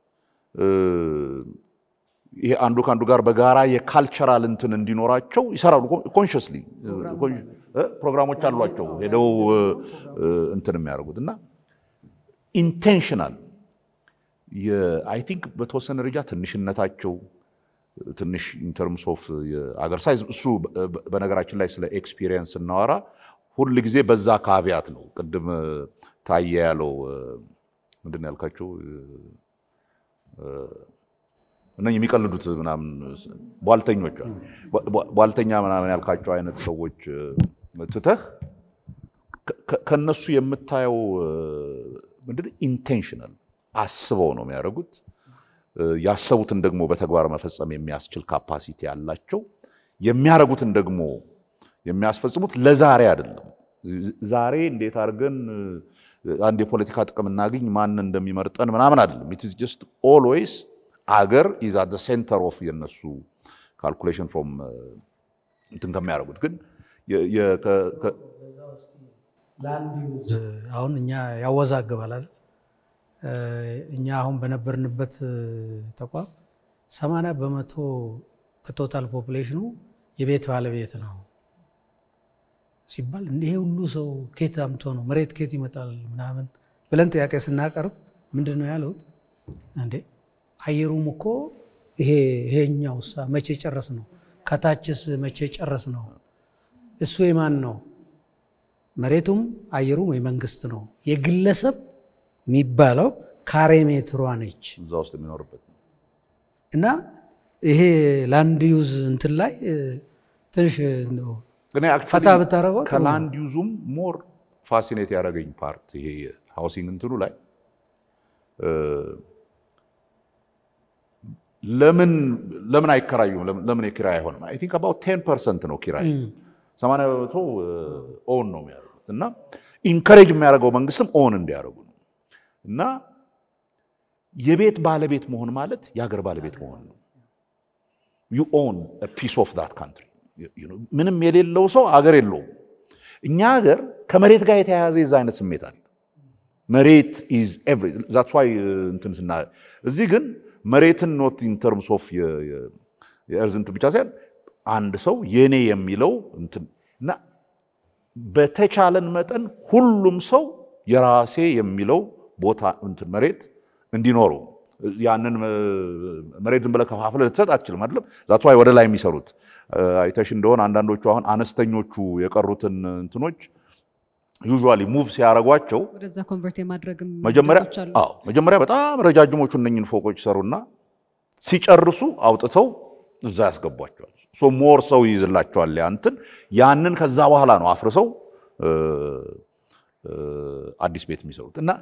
ይሄ አንዱ ከአንዱ ጋር በጋራ የካልቸራል እንትን እንዲኖራቸው ይሰራሉ። ኮንሽስሊ ፕሮግራሞች አሏቸው ሄደው እንትን የሚያደርጉት እና ኢንቴንሽናል አይ ቲንክ በተወሰነ ደረጃ ትንሽነታቸው ትንሽ ኢንተርምስ ኦፍ የአገር ሳይዝ እሱ በነገራችን ላይ ስለ ኤክስፒሪየንስ ስናወራ ሁል ጊዜ በዛ ካቪያት ነው። ቅድም ታየ ያለው ምንድን ነው ያልካቸው እነ የሚቀልዱት ምናምን ቧልተኞች ቧልተኛ ምናምን ያልካቸው አይነት ሰዎች ትተህ ከነሱ የምታየው ምንድን ኢንቴንሽናል አስበው ነው የሚያደርጉት። ያሰቡትን ደግሞ በተግባር መፈጸም የሚያስችል ካፓሲቲ ያላቸው የሚያደርጉትን ደግሞ የሚያስፈጽሙት ለዛሬ አይደለም። ዛሬ እንዴት አድርገን አንድ የፖለቲካ ጥቅም እናገኝ ማን እንደሚመርጠን ምናምን አይደለም። ኢት ኢዝ ጀስት ኦልዌይስ አገር ኢዝ አት ሴንተር ኦፍ የነሱ ካልኩሌሽን ፍሮም እንትን ከሚያደርጉት ግን አሁን እኛ ያወዛግባል አይደል? እኛ አሁን በነበርንበት ተቋም ሰማንያ በመቶ ከቶታል ፖፑሌሽኑ የቤት ባለቤት ነው ሲባል ይሄ ሁሉ ሰው ኬት አምቶ ነው መሬት ኬት ይመጣል ምናምን ብለን ጥያቄ ስናቀርብ ምንድን ነው ያሉት? እንዴ አየሩም እኮ ይሄ ይሄኛው ሳ መቼ ጨረስ ነው? ከታችስ መቼ ጨረስ ነው? እሱ የማን ነው? መሬቱም አየሩም የመንግስት ነው። የግለሰብ የሚባለው ካሬ ሜትሯ ነች እዛ ውስጥ የሚኖርበት ነው። እና ይሄ ላንድ ዩዝ እንትን ላይ ትንሽ እንደው እኔ actually ፈታ ብታደርገው ጥሩ ነው። ከላንድ ዩዙም ሞር ፋሲኔት ያደረገኝ ፓርት ይሄ ሃውሲንግ እንትኑ ላይ እ፣ ለምን ለምን አይከራዩም? ለምን- ለምን የኪራይ አይሆንም? አይ ቲንክ አባውት ቴን ፐርሰንት ነው ኪራይ፣ ሰማንያ በመቶ ኦን ነው የሚያደርጉት እና ኢንከሬጅ የሚያደርገው መንግስትም ኦን እንዲያደርጉ ነው እና የቤት ባለቤት መሆን ማለት የሀገር ባለቤት መሆን ነው። ዩ ኦን ፒስ ኦፍ ዳት ካንትሪ። ምንም የሌለው ሰው አገር የለውም። እኛ ሀገር ከመሬት ጋር የተያያዘ የዛ አይነት ስሜት አለ። መሬት ኢዝ ኤቭሪ ዛትስ ዋይ እንትን ስና እዚህ ግን መሬትን ኖት ኢን ተርምስ ኦፍ የእርዝ እንትን ብቻ ሳይሆን አንድ ሰው የኔ የሚለው እንትን እና በተቻለን መጠን ሁሉም ሰው የራሴ የሚለው ቦታ እንትን መሬት እንዲኖረው ያንን መሬት ዝም ብለህ ከፋፍለህ ልትሰጥ አትችልም። አይደለም ዛትስ ዋይ ወደ ላይ የሚሰሩት አይተሽ እንደሆን አንዳንዶቹ አሁን አነስተኞቹ የቀሩትን እንትኖች ዩዥዋሊ ሙቭ ሲያደርጓቸው ወደዛ ኮንቨርት የማድረግም መጀመሪያ ሂደቶች አሉ። አዎ መጀመሪያ በጣም ረጃጅሞቹ እነኝን ፎቆች ሰሩና ሲጨርሱ አውጥተው እዛ ያስገቧቸዋል። ሶ ሞር ሰው ይይዝላቸዋል ያ እንትን ያንን ከዛ በኋላ ነው አፍርሰው እ፣ እ፣ አዲስ ቤት የሚሰሩት እና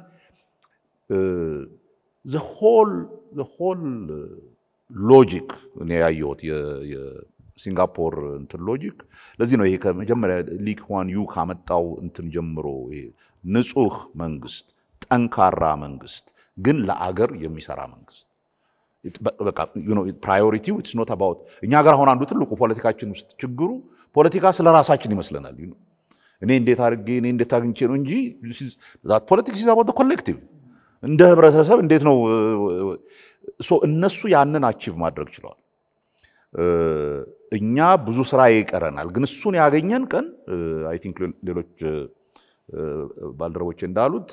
ሆል ሆል ሎጂክ እኔ ያየሁት የ- የሲንጋፖር እንትን ሎጂክ ለዚህ ነው ይሄ ከመጀመሪያ ሊ ኩዋን ዩ ካመጣው እንትን ጀምሮ ይሄ ንጹህ መንግስት፣ ጠንካራ መንግስት ግን ለአገር የሚሰራ መንግስት ፕራዮሪቲው ኢትስ ኖት አባውት እኛ ሀገር አሁን አንዱ ትልቁ ፖለቲካችን ውስጥ ችግሩ ፖለቲካ ስለ ራሳችን ይመስለናል። you know። እኔ እንዴት አድርጌ እኔ እንዴት አግኝቼ ነው እንጂ ፖለቲክስ ኢዝ አባውት ኮሌክቲቭ እንደ ህብረተሰብ እንዴት ነው ሶ እነሱ ያንን አቺቭ ማድረግ ችለዋል። እ፣ እኛ ብዙ ስራ ይቀረናል፣ ግን እሱን ያገኘን ቀን አይ ቲንክ ሌሎች እ፣ ባልደረቦቼ እንዳሉት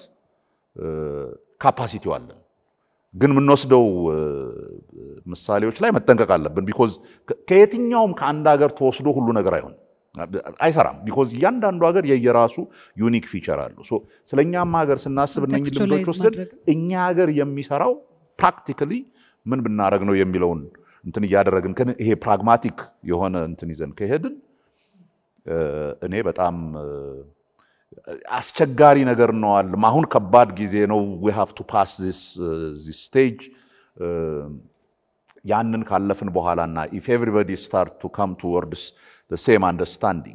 ካፓሲቲው አለን ግን የምንወስደው እ፣ ምሳሌዎች ላይ መጠንቀቅ አለብን። ቢኮዝ ከየትኛውም ከአንድ ሀገር ተወስዶ ሁሉ ነገር አይሆንም፣ አይሰራም። ቢኮዝ እያንዳንዱ ሀገር የየራሱ ዩኒክ ፊቸር አለው። ሶ ስለ እኛም ሀገር ስናስብ እነኝህ ልምዶች Contextualize ወስደን ማድረግ። እኛ ሀገር የሚሰራው ፕራክቲካሊ ምን ብናደረግ ነው የሚለውን እንትን እያደረግን ከን- ይሄ ፕራግማቲክ የሆነ እንትን ይዘን ከሄድን እ፣ እኔ በጣም እ፣ አስቸጋሪ ነገር ነው አለም አሁን ከባድ ጊዜ ነው ዊ ሃቭ ቱ ፓስ ዚስ ስቴጅ ያንን ካለፍን በኋላና ኢፍ ኤቭሪባዲ ስታርት ቱ ካም ቱወርድስ ሴም አንደርስታንዲንግ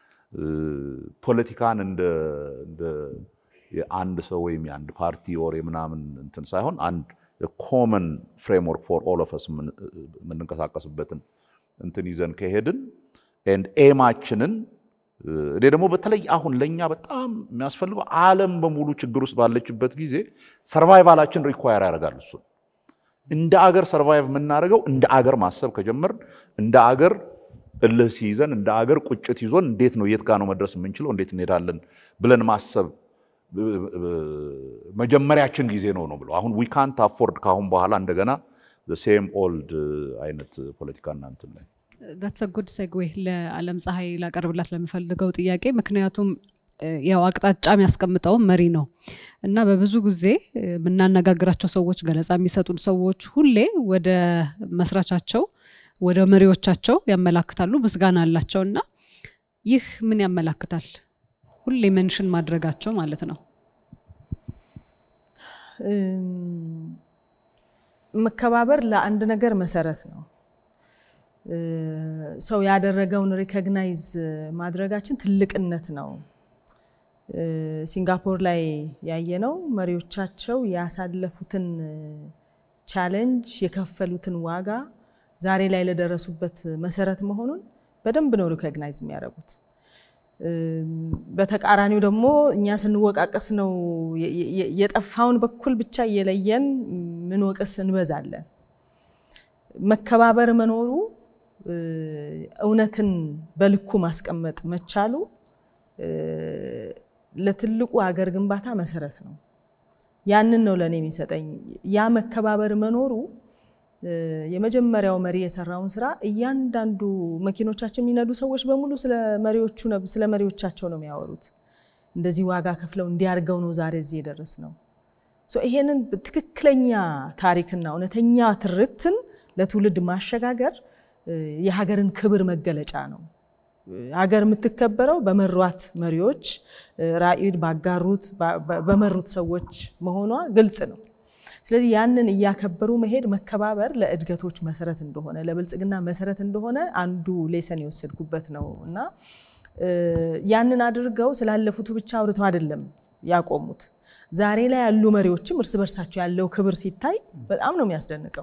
ፖለቲካን እንደ እንደ የአንድ ሰው ወይም የአንድ ፓርቲ ወር የምናምን እንትን ሳይሆን አንድ ኮመን ፍሬምወርክ ፎር ኦል ኦፍ ስ የምንንቀሳቀስበትን እንትን ይዘን ከሄድን ኤንድ ኤማችንን እኔ ደግሞ በተለይ አሁን ለእኛ በጣም የሚያስፈልገው ዓለም በሙሉ ችግር ውስጥ ባለችበት ጊዜ ሰርቫይቫላችን ሪኳየር ያደርጋል። እሱን እንደ አገር ሰርቫይቭ የምናደርገው እንደ አገር ማሰብ ከጀመርን እንደ አገር እልህ ሲይዘን እንደ አገር ቁጭት ይዞን እንዴት ነው የት ጋር ነው መድረስ የምንችለው እንዴት እንሄዳለን ብለን ማሰብ መጀመሪያችን ጊዜ ነው ነው ብሎ አሁን ዊ ካንት አፎርድ ከአሁን በኋላ እንደገና ሴም ኦልድ አይነት ፖለቲካና እንትን ላይ ዳትስ ጉድ ሴግዌ ለዓለም ፀሐይ ላቀርብላት ለምፈልገው ጥያቄ ምክንያቱም እ፣ ያው አቅጣጫ የሚያስቀምጠው መሪ ነው እና በብዙ ጊዜ እ፣ የምናነጋግራቸው ሰዎች ገለጻ የሚሰጡን ሰዎች ሁሌ ወደ መስራቻቸው ወደ መሪዎቻቸው ያመላክታሉ፣ ምስጋና አላቸው እና ይህ ምን ያመላክታል? ሁሌ መንሽን ማድረጋቸው ማለት ነው። መከባበር ለአንድ ነገር መሰረት ነው። እ፣ ሰው ያደረገውን ሪኮግናይዝ ማድረጋችን ትልቅነት ነው። እ፣ ሲንጋፖር ላይ ያየነው መሪዎቻቸው ያሳለፉትን ቻሌንጅ የከፈሉትን ዋጋ ዛሬ ላይ ለደረሱበት መሰረት መሆኑን በደንብ ነው ሪኮግናይዝ የሚያደርጉት። እ፣ በተቃራኒው ደግሞ እኛ ስንወቃቀስ ነው የ- የ- የጠፋውን በኩል ብቻ እየለየን ምንወቅስ እንበዛለን። መከባበር መኖሩ እውነትን በልኩ ማስቀመጥ መቻሉ ለትልቁ ሀገር ግንባታ መሰረት ነው። ያንን ነው ለእኔ የሚሰጠኝ። ያ መከባበር መኖሩ የመጀመሪያው መሪ የሰራውን ስራ እያንዳንዱ መኪኖቻችን የሚነዱ ሰዎች በሙሉ ስለ መሪዎቹ ስለ መሪዎቻቸው ነው የሚያወሩት። እንደዚህ ዋጋ ከፍለው እንዲያርገው ነው ዛሬ እዚህ የደረስ ነው። ይሄንን ትክክለኛ ታሪክና እውነተኛ ትርክትን ለትውልድ ማሸጋገር የሀገርን ክብር መገለጫ ነው። ሀገር የምትከበረው በመሯት መሪዎች ራዕይን ባጋሩት በመሩት ሰዎች መሆኗ ግልጽ ነው። ስለዚህ ያንን እያከበሩ መሄድ መከባበር ለእድገቶች መሰረት እንደሆነ ለብልጽግና መሰረት እንደሆነ አንዱ ሌሰን የወሰድኩበት ነው እና ያንን አድርገው ስላለፉቱ ብቻ አውርተው አይደለም ያቆሙት። ዛሬ ላይ ያሉ መሪዎችም እርስ በርሳቸው ያለው ክብር ሲታይ በጣም ነው የሚያስደንቀው።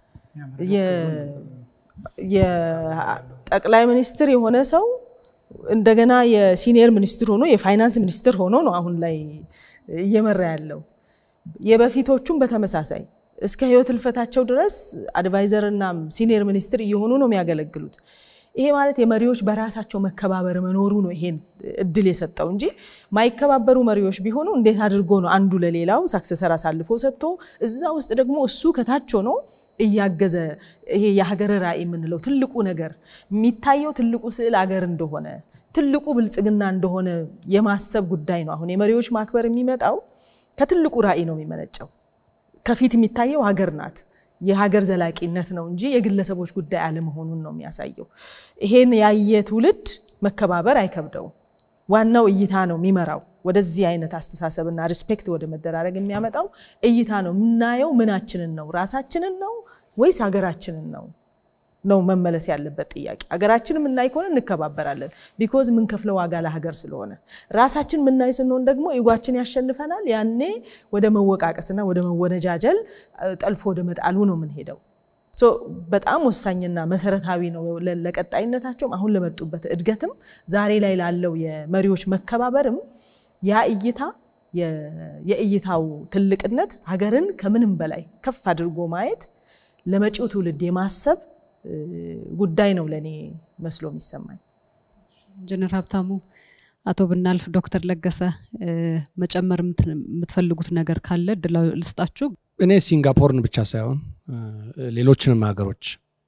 የጠቅላይ ሚኒስትር የሆነ ሰው እንደገና የሲኒየር ሚኒስትር ሆኖ የፋይናንስ ሚኒስትር ሆኖ ነው አሁን ላይ እየመራ ያለው። የበፊቶቹም በተመሳሳይ እስከ ህይወት ህልፈታቸው ድረስ አድቫይዘር እና ሲኒየር ሚኒስትር እየሆኑ ነው የሚያገለግሉት። ይሄ ማለት የመሪዎች በራሳቸው መከባበር መኖሩ ነው ይሄን እድል የሰጠው እንጂ ማይከባበሩ መሪዎች ቢሆኑ እንዴት አድርጎ ነው አንዱ ለሌላው ሳክሰሰር አሳልፎ ሰጥቶ እዛ ውስጥ ደግሞ እሱ ከታች ሆኖ እያገዘ ይሄ የሀገር ራዕይ የምንለው ትልቁ ነገር የሚታየው ትልቁ ስዕል አገር እንደሆነ ትልቁ ብልጽግና እንደሆነ የማሰብ ጉዳይ ነው። አሁን የመሪዎች ማክበር የሚመጣው ከትልቁ ራዕይ ነው የሚመነጨው። ከፊት የሚታየው ሀገር ናት። የሀገር ዘላቂነት ነው እንጂ የግለሰቦች ጉዳይ አለመሆኑን ነው የሚያሳየው። ይሄን ያየ ትውልድ መከባበር አይከብደውም። ዋናው እይታ ነው የሚመራው። ወደዚህ አይነት አስተሳሰብና ሪስፔክት ወደ መደራረግ የሚያመጣው እይታ ነው። የምናየው ምናችንን ነው? ራሳችንን ነው ወይስ ሀገራችንን ነው ነው መመለስ ያለበት ጥያቄ። ሀገራችንን የምናይ ከሆነ እንከባበራለን፣ ቢኮዝ የምንከፍለው ዋጋ ለሀገር ስለሆነ። ራሳችን የምናይ ስንሆን ደግሞ ኢጓችን ያሸንፈናል። ያኔ ወደ መወቃቀስና ወደ መወነጃጀል ጠልፎ ወደ መጣሉ ነው የምንሄደው። በጣም ወሳኝና መሰረታዊ ነው ለቀጣይነታቸውም፣ አሁን ለመጡበት እድገትም፣ ዛሬ ላይ ላለው የመሪዎች መከባበርም ያ እይታ የእይታው ትልቅነት ሀገርን ከምንም በላይ ከፍ አድርጎ ማየት ለመጪው ትውልድ የማሰብ ጉዳይ ነው ለእኔ መስሎ የሚሰማኝ። ኢንጂነር ሀብታሙ፣ አቶ ብናልፍ፣ ዶክተር ለገሰ መጨመር የምትፈልጉት ነገር ካለ እድል ልስጣችሁ። እኔ ሲንጋፖርን ብቻ ሳይሆን ሌሎችንም ሀገሮች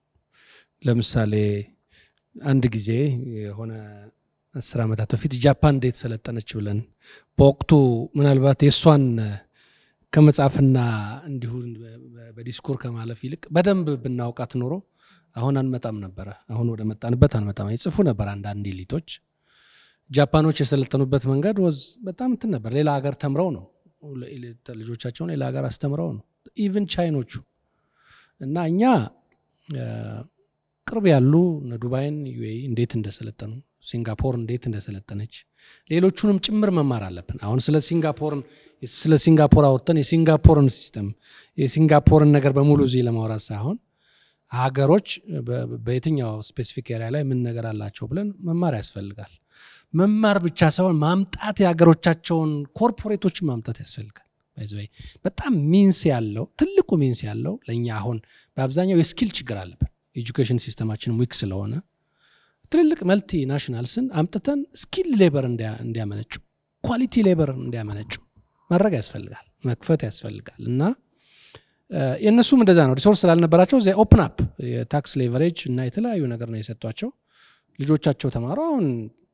ለምሳሌ አንድ ጊዜ የሆነ አስር ዓመታት በፊት ጃፓን እንዴት ሰለጠነች ብለን በወቅቱ ምናልባት የእሷን ከመጻፍና እንዲሁ በዲስኮር ከማለፍ ይልቅ በደንብ ብናውቃት ኖሮ አሁን አንመጣም ነበረ። አሁን ወደ መጣንበት አንመጣም። ይጽፉ ነበር አንዳንድ ኤሊቶች። ጃፓኖች የሰለጠኑበት መንገድ ወዝ በጣም እንትን ነበር። ሌላ ሀገር ተምረው ነው ልጆቻቸውን ሌላ ሀገር አስተምረው ነው። ኢቭን ቻይኖቹ እና እኛ ቅርብ ያሉ እነ ዱባይን ዩኤኢ እንዴት እንደሰለጠኑ ሲንጋፖር እንዴት እንደሰለጠነች ሌሎቹንም ጭምር መማር አለብን። አሁን ስለ ሲንጋፖርን ስለ ሲንጋፖር አውርተን የሲንጋፖርን ሲስተም የሲንጋፖርን ነገር በሙሉ እዚህ ለማውራት ሳይሆን ሀገሮች በየትኛው ስፔሲፊክ ኤሪያ ላይ ምን ነገር አላቸው ብለን መማር ያስፈልጋል። መማር ብቻ ሳይሆን ማምጣት የሀገሮቻቸውን ኮርፖሬቶችን ማምጣት ያስፈልጋል። በጣም ሚንስ ያለው ትልቁ ሚንስ ያለው ለእኛ አሁን በአብዛኛው የስኪል ችግር አለብን። ኤጁኬሽን ሲስተማችን ዊክ ስለሆነ ትልልቅ መልቲ ናሽናልስን አምጥተን ስኪል ሌበር እንዲያመነጩ ኳሊቲ ሌበር እንዲያመነጩ ማድረግ ያስፈልጋል፣ መክፈት ያስፈልጋል እና የእነሱም እንደዛ ነው። ሪሶርስ ስላልነበራቸው እዚያ ኦፕን አፕ የታክስ ሌቨሬጅ እና የተለያዩ ነገር ነው የሰጧቸው። ልጆቻቸው ተማሩ። አሁን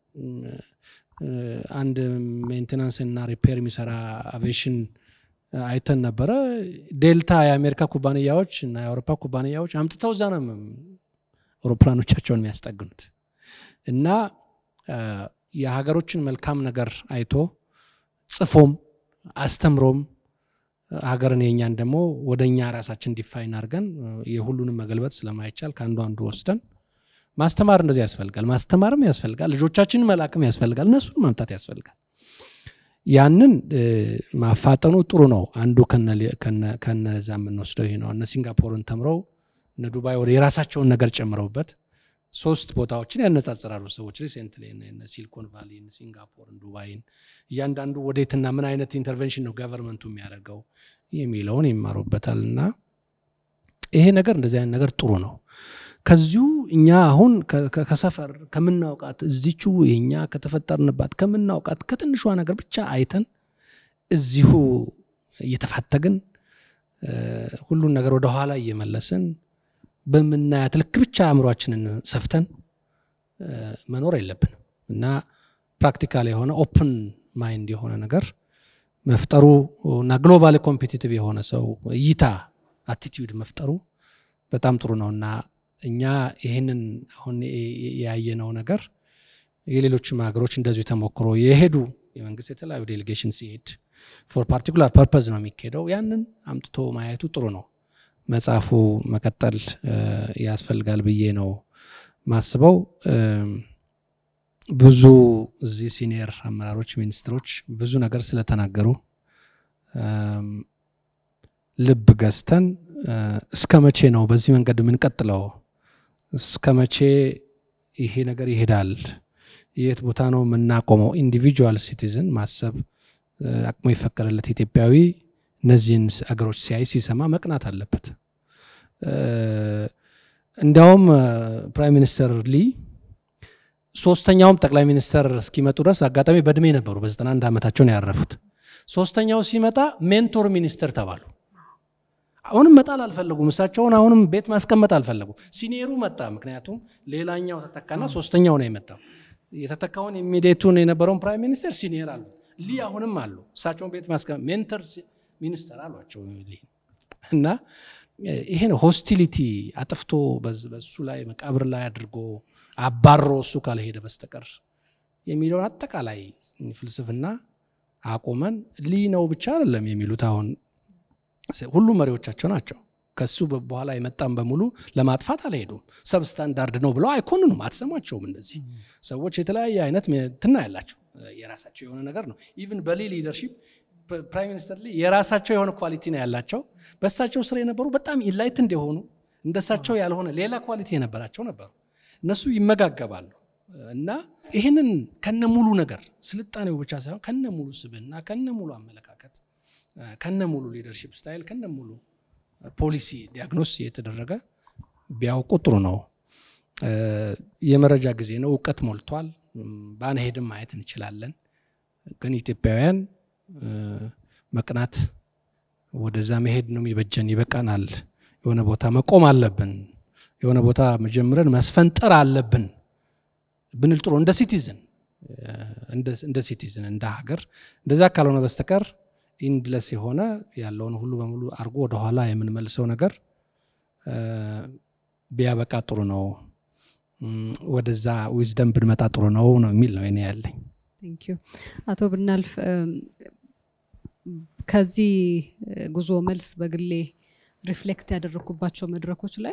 አንድ ሜንቴናንስ እና ሪፔር የሚሰራ አቬሽን አይተን ነበረ። ዴልታ የአሜሪካ ኩባንያዎች እና የአውሮፓ ኩባንያዎች አምጥተው እዛ ነው አውሮፕላኖቻቸውን የሚያስጠግኑት እና የሀገሮችን መልካም ነገር አይቶ ጽፎም አስተምሮም ሀገርን የኛን ደግሞ ወደ እኛ ራሳችን ዲፋይን አድርገን የሁሉንም መገልበጥ ስለማይቻል ከአንዱ አንዱ ወስደን ማስተማር እንደዚህ ያስፈልጋል። ማስተማርም ያስፈልጋል። ልጆቻችንን መላክም ያስፈልጋል። እነሱን ማምጣት ያስፈልጋል። ያንን ማፋጠኑ ጥሩ ነው። አንዱ ከነዛ የምንወስደው ይህ ነው። እነ ሲንጋፖርን ተምረው እነ ዱባይ ወደ የራሳቸውን ነገር ጨምረውበት ሶስት ቦታዎችን ያነጻጽራሉ ሰዎች ሪሴንትሊ ሲሊኮን ቫሊን፣ ሲንጋፖርን፣ ዱባይን እያንዳንዱ ወዴትና ምን አይነት ኢንተርቬንሽን ነው ገቨርንመንቱ የሚያደርገው የሚለውን ይማሩበታል። እና ይሄ ነገር እንደዚህ አይነት ነገር ጥሩ ነው። ከዚሁ እኛ አሁን ከሰፈር ከምናውቃት እዚቹ የኛ ከተፈጠርንባት ከምናውቃት ከትንሿ ነገር ብቻ አይተን እዚሁ እየተፋተግን ሁሉን ነገር ወደኋላ እየመለስን በምናያት ልክ ብቻ አእምሯችንን ሰፍተን መኖር የለብንም እና ፕራክቲካል የሆነ ኦፕን ማይንድ የሆነ ነገር መፍጠሩ እና ግሎባል ኮምፒቲቲቭ የሆነ ሰው እይታ አቲቲዩድ መፍጠሩ በጣም ጥሩ ነው እና እኛ ይህንን አሁን ያየነው ነገር የሌሎችም ሀገሮች እንደዚሁ ተሞክሮ የሄዱ የመንግስት የተለያዩ ዴሌጌሽን ሲሄድ ፎር ፓርቲኩላር ፐርፐዝ ነው የሚካሄደው። ያንን አምጥቶ ማየቱ ጥሩ ነው። መጽሐፉ መቀጠል ያስፈልጋል ብዬ ነው ማስበው። ብዙ እዚህ ሲኒየር አመራሮች፣ ሚኒስትሮች ብዙ ነገር ስለተናገሩ ልብ ገዝተን እስከ መቼ ነው በዚህ መንገድ የምንቀጥለው? እስከ መቼ ይሄ ነገር ይሄዳል? የት ቦታ ነው የምናቆመው? ኢንዲቪጁዋል ሲቲዝን ማሰብ አቅሙ የፈቀደለት ኢትዮጵያዊ እነዚህን አገሮች ሲያይ ሲሰማ መቅናት አለበት። እንዲያውም ፕራይም ሚኒስተር ሊ ሶስተኛውም ጠቅላይ ሚኒስተር እስኪመጡ ድረስ አጋጣሚ በእድሜ ነበሩ። በዘጠና አንድ ዓመታቸው ነው ያረፉት። ሶስተኛው ሲመጣ ሜንቶር ሚኒስተር ተባሉ። አሁንም መጣል አልፈለጉም። እሳቸውን አሁንም ቤት ማስቀመጥ አልፈለጉም። ሲኒየሩ መጣ። ምክንያቱም ሌላኛው ተተካና ሶስተኛው ነው የመጣው። የተተካውን ኢሚዲየቱን የነበረውን ፕራይም ሚኒስተር ሲኒየር አሉ። ሊ አሁንም አሉ። እሳቸውን ቤት ማስቀመጥ ሜንተር ሚኒስተር አሏቸው እና ይሄን ሆስቲሊቲ አጥፍቶ በሱ ላይ መቃብር ላይ አድርጎ አባሮ እሱ ካልሄደ በስተቀር የሚለውን አጠቃላይ ፍልስፍና አቁመን ሊ ነው ብቻ አይደለም የሚሉት አሁን ሁሉ መሪዎቻቸው ናቸው። ከሱ በኋላ የመጣም በሙሉ ለማጥፋት አልሄዱም። ሰብ ስታንዳርድ ነው ብለው አይኮንኑም። አትሰሟቸውም። እንደዚህ ሰዎች የተለያየ አይነት ትና ያላቸው የራሳቸው የሆነ ነገር ነው። ኢቭን በሊ ሊደርሺፕ ፕራይም ሚኒስተር ሊ የራሳቸው የሆነ ኳሊቲ ነው ያላቸው። በእሳቸው ስር የነበሩ በጣም ኢንላይት እንደሆኑ እንደሳቸው ያልሆነ ሌላ ኳሊቲ የነበራቸው ነበሩ። እነሱ ይመጋገባሉ እና ይህንን ከነ ሙሉ ነገር ስልጣኔው ብቻ ሳይሆን ከነ ሙሉ ስብዕና ከነ ሙሉ አመለካከት ከነ ሙሉ ሊደርሺፕ ስታይል ከነ ሙሉ ፖሊሲ ዲያግኖስ የተደረገ ቢያውቁ ጥሩ ነው። የመረጃ ጊዜ ነው። እውቀት ሞልቷል። ባንሄድም ማየት እንችላለን። ግን ኢትዮጵያውያን መቅናት ወደዛ መሄድ ነው የሚበጀን። ይበቃናል። የሆነ ቦታ መቆም አለብን። የሆነ ቦታ መጀምረን መስፈንጠር አለብን ብንል ጥሩ እንደ ሲቲዝን እንደ ሲቲዝን እንደ ሀገር እንደዛ ካልሆነ በስተቀር ኢንድለስ የሆነ ያለውን ሁሉ በሙሉ አድርጎ ወደኋላ የምንመልሰው ነገር ቢያበቃ ጥሩ ነው። ወደዛ ዊዝደም ብንመጣ ጥሩ ነው ነው የሚል ነው እኔ ያለኝ። አቶ ብናልፍ ከዚህ ጉዞ መልስ በግሌ ሪፍሌክት ያደረግኩባቸው መድረኮች ላይ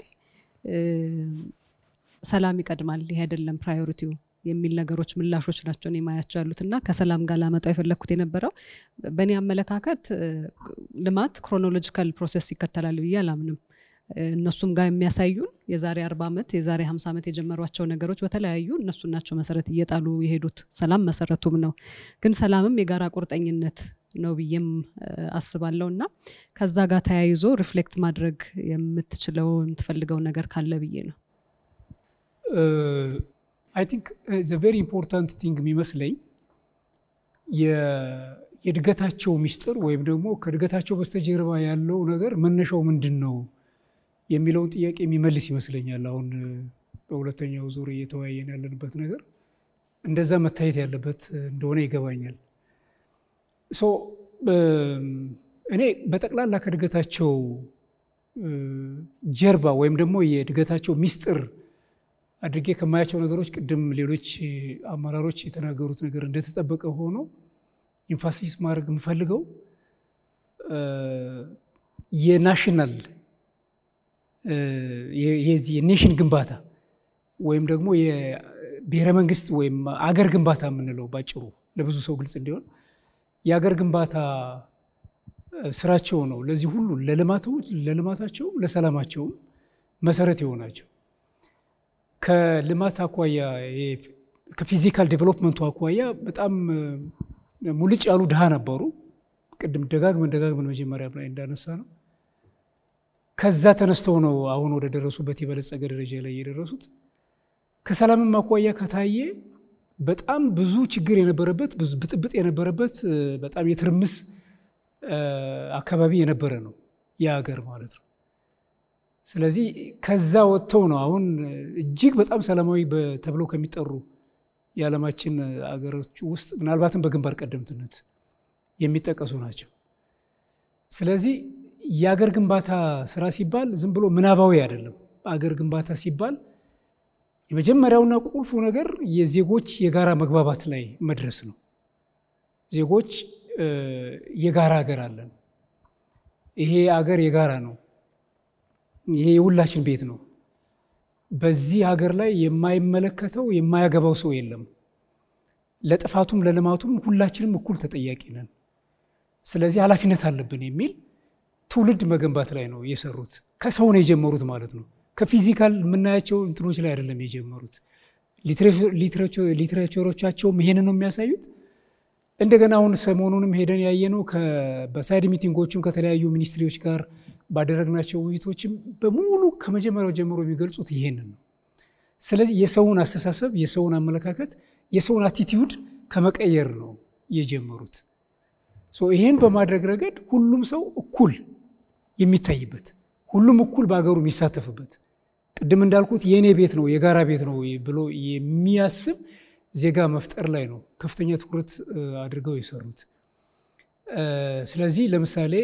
ሰላም ይቀድማል፣ ይህ አይደለም ፕራዮሪቲው የሚል ነገሮች ምላሾች ናቸው እኔ ማያቸው ያሉት እና ከሰላም ጋር ላመጣው የፈለግኩት የነበረው በእኔ አመለካከት ልማት ክሮኖሎጂካል ፕሮሴስ ይከተላል ብዬ አላምንም። እነሱም ጋር የሚያሳዩን የዛሬ አርባ ዓመት የዛሬ ሀምሳ ዓመት የጀመሯቸው ነገሮች በተለያዩ እነሱ ናቸው መሰረት እየጣሉ የሄዱት። ሰላም መሰረቱም ነው። ግን ሰላምም የጋራ ቁርጠኝነት ነው ብዬም አስባለሁ እና ከዛ ጋር ተያይዞ ሪፍሌክት ማድረግ የምትችለው የምትፈልገው ነገር ካለ ብዬ ነው። አይ ቲንክ ዘ ቬሪ ኢምፖርታንት ቲንግ የሚመስለኝ የእድገታቸው ሚስጥር ወይም ደግሞ ከእድገታቸው በስተጀርባ ያለው ነገር መነሻው ምንድን ነው የሚለውን ጥያቄ የሚመልስ ይመስለኛል። አሁን በሁለተኛው ዙር እየተወያየን ያለንበት ነገር እንደዛ መታየት ያለበት እንደሆነ ይገባኛል። ሶ እኔ በጠቅላላ ከእድገታቸው ጀርባ ወይም ደግሞ የእድገታቸው ሚስጥር አድርጌ ከማያቸው ነገሮች ቅድም ሌሎች አመራሮች የተናገሩት ነገር እንደተጠበቀ ሆኖ ኢንፋሲስ ማድረግ የምፈልገው የናሽናል የዚህ የኔሽን ግንባታ ወይም ደግሞ የብሔረ መንግስት ወይም አገር ግንባታ የምንለው ባጭሩ ለብዙ ሰው ግልጽ እንዲሆን የአገር ግንባታ ስራቸው ነው። ለዚህ ሁሉ ለልማታቸው ለሰላማቸውም መሰረት የሆናቸው ከልማት አኳያ ከፊዚካል ዴቨሎፕመንቱ አኳያ በጣም ሙልጭ ያሉ ድሃ ነበሩ። ቅድም ደጋግመን ደጋግመን መጀመሪያ ላይ እንዳነሳ ነው። ከዛ ተነስተው ነው አሁን ወደ ደረሱበት የበለጸገ ደረጃ ላይ የደረሱት። ከሰላምም አኳያ ከታየ በጣም ብዙ ችግር የነበረበት ብዙ ብጥብጥ የነበረበት በጣም የትርምስ አካባቢ የነበረ ነው የሀገር ማለት ነው። ስለዚህ ከዛ ወጥተው ነው አሁን እጅግ በጣም ሰላማዊ ተብለው ከሚጠሩ የዓለማችን አገሮች ውስጥ ምናልባትም በግንባር ቀደምትነት የሚጠቀሱ ናቸው። ስለዚህ የአገር ግንባታ ስራ ሲባል ዝም ብሎ ምናባዊ አይደለም። አገር ግንባታ ሲባል የመጀመሪያውና ቁልፉ ነገር የዜጎች የጋራ መግባባት ላይ መድረስ ነው። ዜጎች የጋራ ሀገር አለን። ይሄ አገር የጋራ ነው። ይሄ የሁላችን ቤት ነው። በዚህ ሀገር ላይ የማይመለከተው የማያገባው ሰው የለም። ለጥፋቱም ለልማቱም ሁላችንም እኩል ተጠያቂ ነን። ስለዚህ ኃላፊነት አለብን የሚል ትውልድ መገንባት ላይ ነው የሰሩት። ከሰው ነው የጀመሩት ማለት ነው። ከፊዚካል የምናያቸው እንትኖች ላይ አይደለም የጀመሩት። ሊትሬቸሮቻቸውም ይሄንን ነው የሚያሳዩት። እንደገና አሁን ሰሞኑንም ሄደን ያየነው በሳይድ ሚቲንጎችም ከተለያዩ ሚኒስትሪዎች ጋር ባደረግናቸው ውይይቶችም በሙሉ ከመጀመሪያው ጀምሮ የሚገልጹት ይሄንን ነው። ስለዚህ የሰውን አስተሳሰብ፣ የሰውን አመለካከት፣ የሰውን አቲቲዩድ ከመቀየር ነው የጀመሩት። ይሄን በማድረግ ረገድ ሁሉም ሰው እኩል የሚታይበት፣ ሁሉም እኩል በሀገሩ የሚሳተፍበት ቅድም እንዳልኩት የእኔ ቤት ነው የጋራ ቤት ነው ብሎ የሚያስብ ዜጋ መፍጠር ላይ ነው ከፍተኛ ትኩረት አድርገው የሰሩት። ስለዚህ ለምሳሌ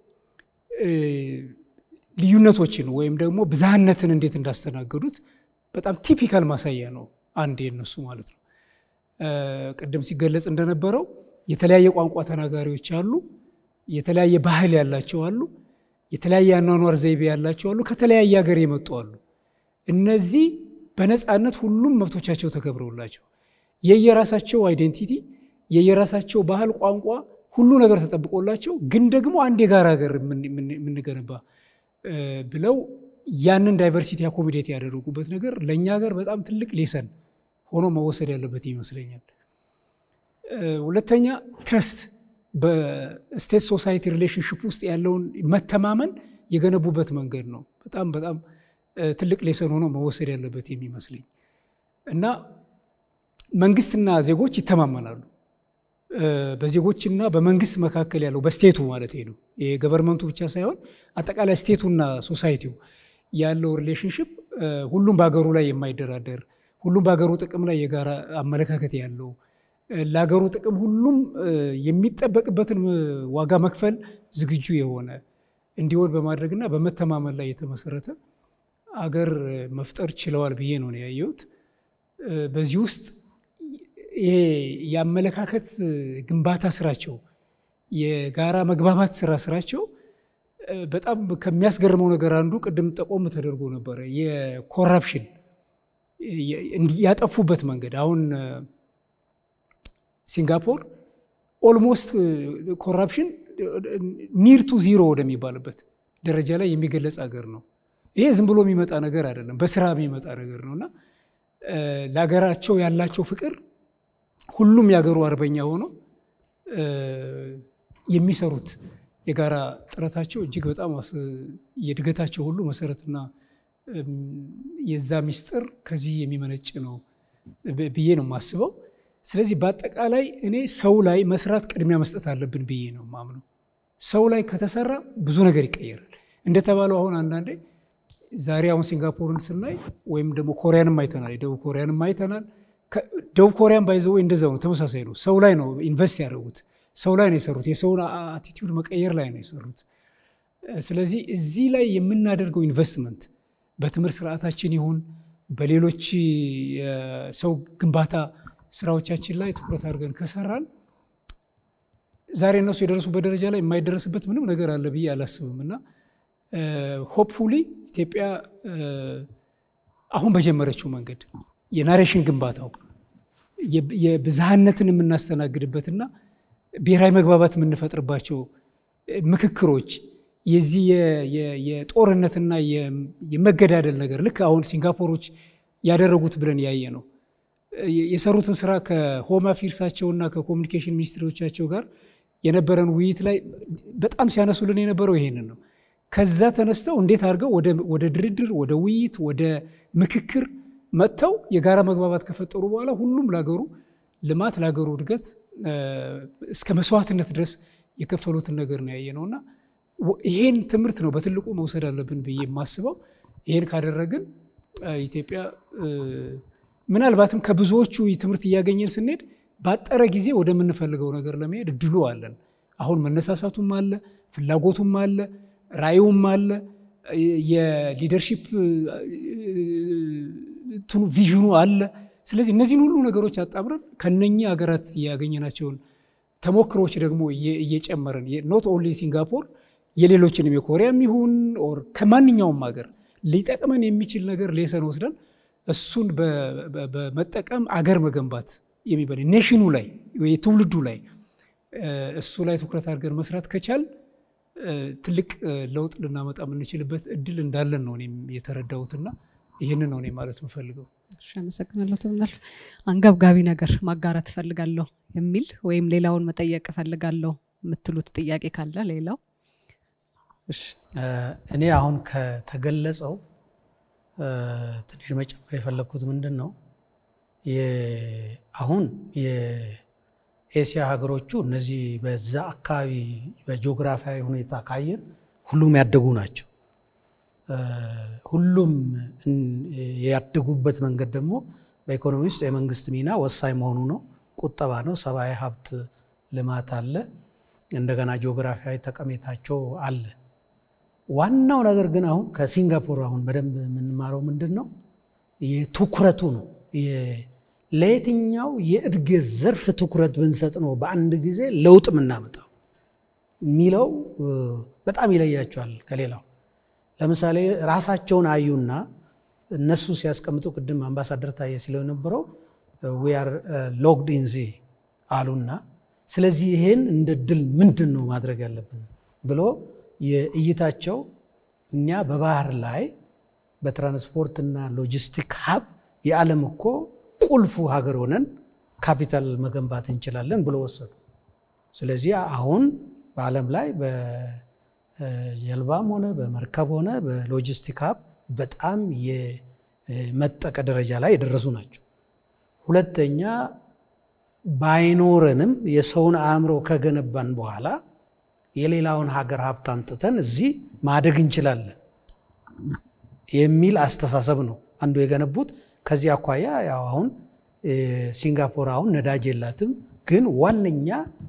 ልዩነቶችን ወይም ደግሞ ብዝሃነትን እንዴት እንዳስተናገዱት በጣም ቲፒካል ማሳያ ነው አንድ የነሱ ማለት ነው። ቅድም ሲገለጽ እንደነበረው የተለያየ ቋንቋ ተናጋሪዎች አሉ፣ የተለያየ ባህል ያላቸው አሉ፣ የተለያየ አኗኗር ዘይቤ ያላቸው አሉ፣ ከተለያየ ሀገር የመጡ አሉ። እነዚህ በነፃነት ሁሉም መብቶቻቸው ተከብረውላቸው የየራሳቸው አይዴንቲቲ የየራሳቸው ባህል፣ ቋንቋ ሁሉ ነገር ተጠብቆላቸው ግን ደግሞ አንድ የጋራ ሀገር የምንገነባ ብለው ያንን ዳይቨርሲቲ አኮሚዴት ያደረጉበት ነገር ለእኛ ሀገር በጣም ትልቅ ሌሰን ሆኖ መወሰድ ያለበት ይመስለኛል። ሁለተኛ ትረስት በስቴት ሶሳይቲ ሪሌሽንሽፕ ውስጥ ያለውን መተማመን የገነቡበት መንገድ ነው። በጣም በጣም ትልቅ ሌሰን ሆኖ መወሰድ ያለበት የሚመስለኝ እና መንግስትና ዜጎች ይተማመናሉ። በዜጎችና በመንግስት መካከል ያለው በስቴቱ ማለት ነው የገቨርንመንቱ ብቻ ሳይሆን አጠቃላይ ስቴቱና ሶሳይቲው ያለው ሪሌሽንሽፕ ሁሉም በሀገሩ ላይ የማይደራደር ሁሉም በሀገሩ ጥቅም ላይ የጋራ አመለካከት ያለው ለሀገሩ ጥቅም ሁሉም የሚጠበቅበትን ዋጋ መክፈል ዝግጁ የሆነ እንዲሆን በማድረግና በመተማመን ላይ የተመሰረተ አገር መፍጠር ችለዋል ብዬ ነው ያየሁት። በዚህ ውስጥ ይሄ የአመለካከት ግንባታ ስራቸው፣ የጋራ መግባባት ስራ ስራቸው በጣም ከሚያስገርመው ነገር አንዱ ቅድም ጠቆም ተደርጎ ነበረ፣ የኮራፕሽን ያጠፉበት መንገድ አሁን ሲንጋፖር ኦልሞስት ኮራፕሽን ኒር ቱ ዚሮ ወደሚባልበት ደረጃ ላይ የሚገለጽ ሀገር ነው። ይሄ ዝም ብሎ የሚመጣ ነገር አይደለም፣ በስራ የሚመጣ ነገር ነው እና ለሀገራቸው ያላቸው ፍቅር ሁሉም የሀገሩ አርበኛ ሆኖ የሚሰሩት የጋራ ጥረታቸው እጅግ በጣም የእድገታቸው ሁሉ መሰረትና የዛ ሚስጥር ከዚህ የሚመነጭ ነው ብዬ ነው የማስበው። ስለዚህ በአጠቃላይ እኔ ሰው ላይ መስራት ቅድሚያ መስጠት አለብን ብዬ ነው ማምነው። ሰው ላይ ከተሰራ ብዙ ነገር ይቀየራል። እንደተባለው አሁን አንዳንዴ ዛሬ አሁን ሲንጋፖርን ስናይ ወይም ደግሞ ኮሪያንም አይተናል፣ የደቡብ ኮሪያንም አይተናል። ደቡብ ኮሪያን ባይዘው እንደዛው ነው፣ ተመሳሳይ ነው። ሰው ላይ ነው ኢንቨስት ያደረጉት፣ ሰው ላይ ነው የሰሩት፣ የሰውን አቲቲዩድ መቀየር ላይ ነው የሰሩት። ስለዚህ እዚህ ላይ የምናደርገው ኢንቨስትመንት በትምህርት ስርዓታችን ይሁን በሌሎች የሰው ግንባታ ስራዎቻችን ላይ ትኩረት አድርገን ከሰራን ዛሬ እነሱ የደረሱበት ደረጃ ላይ የማይደረስበት ምንም ነገር አለ ብዬ አላስብም እና ሆፕፉሊ ኢትዮጵያ አሁን በጀመረችው መንገድ የናሬሽን ግንባታው የብዝሃነትን የምናስተናግድበትና ብሔራዊ መግባባት የምንፈጥርባቸው ምክክሮች የዚህ የጦርነትና የመገዳደል ነገር ልክ አሁን ሲንጋፖሮች ያደረጉት ብለን ያየ ነው የሰሩትን ስራ ከሆም አፌርሳቸውና ከኮሚኒኬሽን ሚኒስትሮቻቸው ጋር የነበረን ውይይት ላይ በጣም ሲያነሱልን የነበረው ይሄንን ነው። ከዛ ተነስተው እንዴት አድርገው ወደ ድርድር፣ ወደ ውይይት፣ ወደ ምክክር መጥተው የጋራ መግባባት ከፈጠሩ በኋላ ሁሉም ለሀገሩ ልማት ለሀገሩ እድገት እስከ መስዋዕትነት ድረስ የከፈሉትን ነገር ነው ያየ ነውና ይሄን ትምህርት ነው በትልቁ መውሰድ አለብን ብዬ የማስበው። ይሄን ካደረግን ኢትዮጵያ ምናልባትም ከብዙዎቹ ትምህርት እያገኘን ስንሄድ ባጠረ ጊዜ ወደምንፈልገው ነገር ለመሄድ እድሉ አለን። አሁን መነሳሳቱም አለ፣ ፍላጎቱም አለ፣ ራዕዩም አለ፣ የሊደርሺፕ እንትኑ ቪዥኑ አለ። ስለዚህ እነዚህን ሁሉ ነገሮች አጣምረን ከነኚህ ሀገራት ያገኘናቸውን ተሞክሮች ደግሞ እየጨመረን ኖት ኦንሊ ሲንጋፖር የሌሎችንም የኮሪያም ይሁን ኦር ከማንኛውም ሀገር ሊጠቅመን የሚችል ነገር ሌሰን ወስደን እሱን በመጠቀም አገር መገንባት የሚባል ኔሽኑ ላይ ትውልዱ ላይ እሱ ላይ ትኩረት አድርገን መስራት ከቻል ትልቅ ለውጥ ልናመጣ የምንችልበት እድል እንዳለን ነው እኔም የተረዳሁትና ይህንን ነው እኔ ማለት የምፈልገው። እሺ፣ አመሰግናለሁ። ትምናል አንገብጋቢ ነገር ማጋራት እፈልጋለሁ የሚል ወይም ሌላውን መጠየቅ እፈልጋለሁ የምትሉት ጥያቄ ካለ ሌላው እሺ እኔ አሁን ከተገለጸው ትንሽ መጨመር የፈለግኩት ምንድን ነው አሁን የኤስያ ሀገሮቹ እነዚህ በዛ አካባቢ በጂኦግራፊያዊ ሁኔታ ካየን ሁሉም ያደጉ ናቸው። ሁሉም ያደጉበት መንገድ ደግሞ በኢኮኖሚ ውስጥ የመንግስት ሚና ወሳኝ መሆኑ ነው። ቁጠባ ነው። ሰብአዊ ሀብት ልማት አለ። እንደገና ጂኦግራፊያዊ ጠቀሜታቸው አለ። ዋናው ነገር ግን አሁን ከሲንጋፖር አሁን በደንብ የምንማረው ምንድን ነው? የትኩረቱ ነው። ለየትኛው የእድገት ዘርፍ ትኩረት ብንሰጥ ነው በአንድ ጊዜ ለውጥ የምናመጣው የሚለው በጣም ይለያቸዋል ከሌላው። ለምሳሌ ራሳቸውን አዩና እነሱ ሲያስቀምጡ ቅድም አምባሳደር ታየ ሲለው የነበረው ዊ አር ሎክድ ኢን ዚ አሉና፣ ስለዚህ ይሄን እንደ ድል ምንድን ነው ማድረግ ያለብን ብሎ የእይታቸው እኛ በባህር ላይ በትራንስፖርትና ሎጂስቲክ ሀብ የዓለም እኮ ቁልፉ ሀገር ሆነን ካፒታል መገንባት እንችላለን ብሎ ወሰዱ። ስለዚህ አሁን በዓለም ላይ በጀልባም ሆነ በመርከብ ሆነ በሎጂስቲክ ሀብ በጣም የመጠቀ ደረጃ ላይ የደረሱ ናቸው። ሁለተኛ ባይኖረንም የሰውን አእምሮ ከገነባን በኋላ የሌላውን ሀገር ሀብት አምጥተን እዚህ ማደግ እንችላለን የሚል አስተሳሰብ ነው አንዱ የገነቡት። ከዚህ አኳያ ያው አሁን ሲንጋፖር አሁን ነዳጅ የላትም፣ ግን ዋነኛ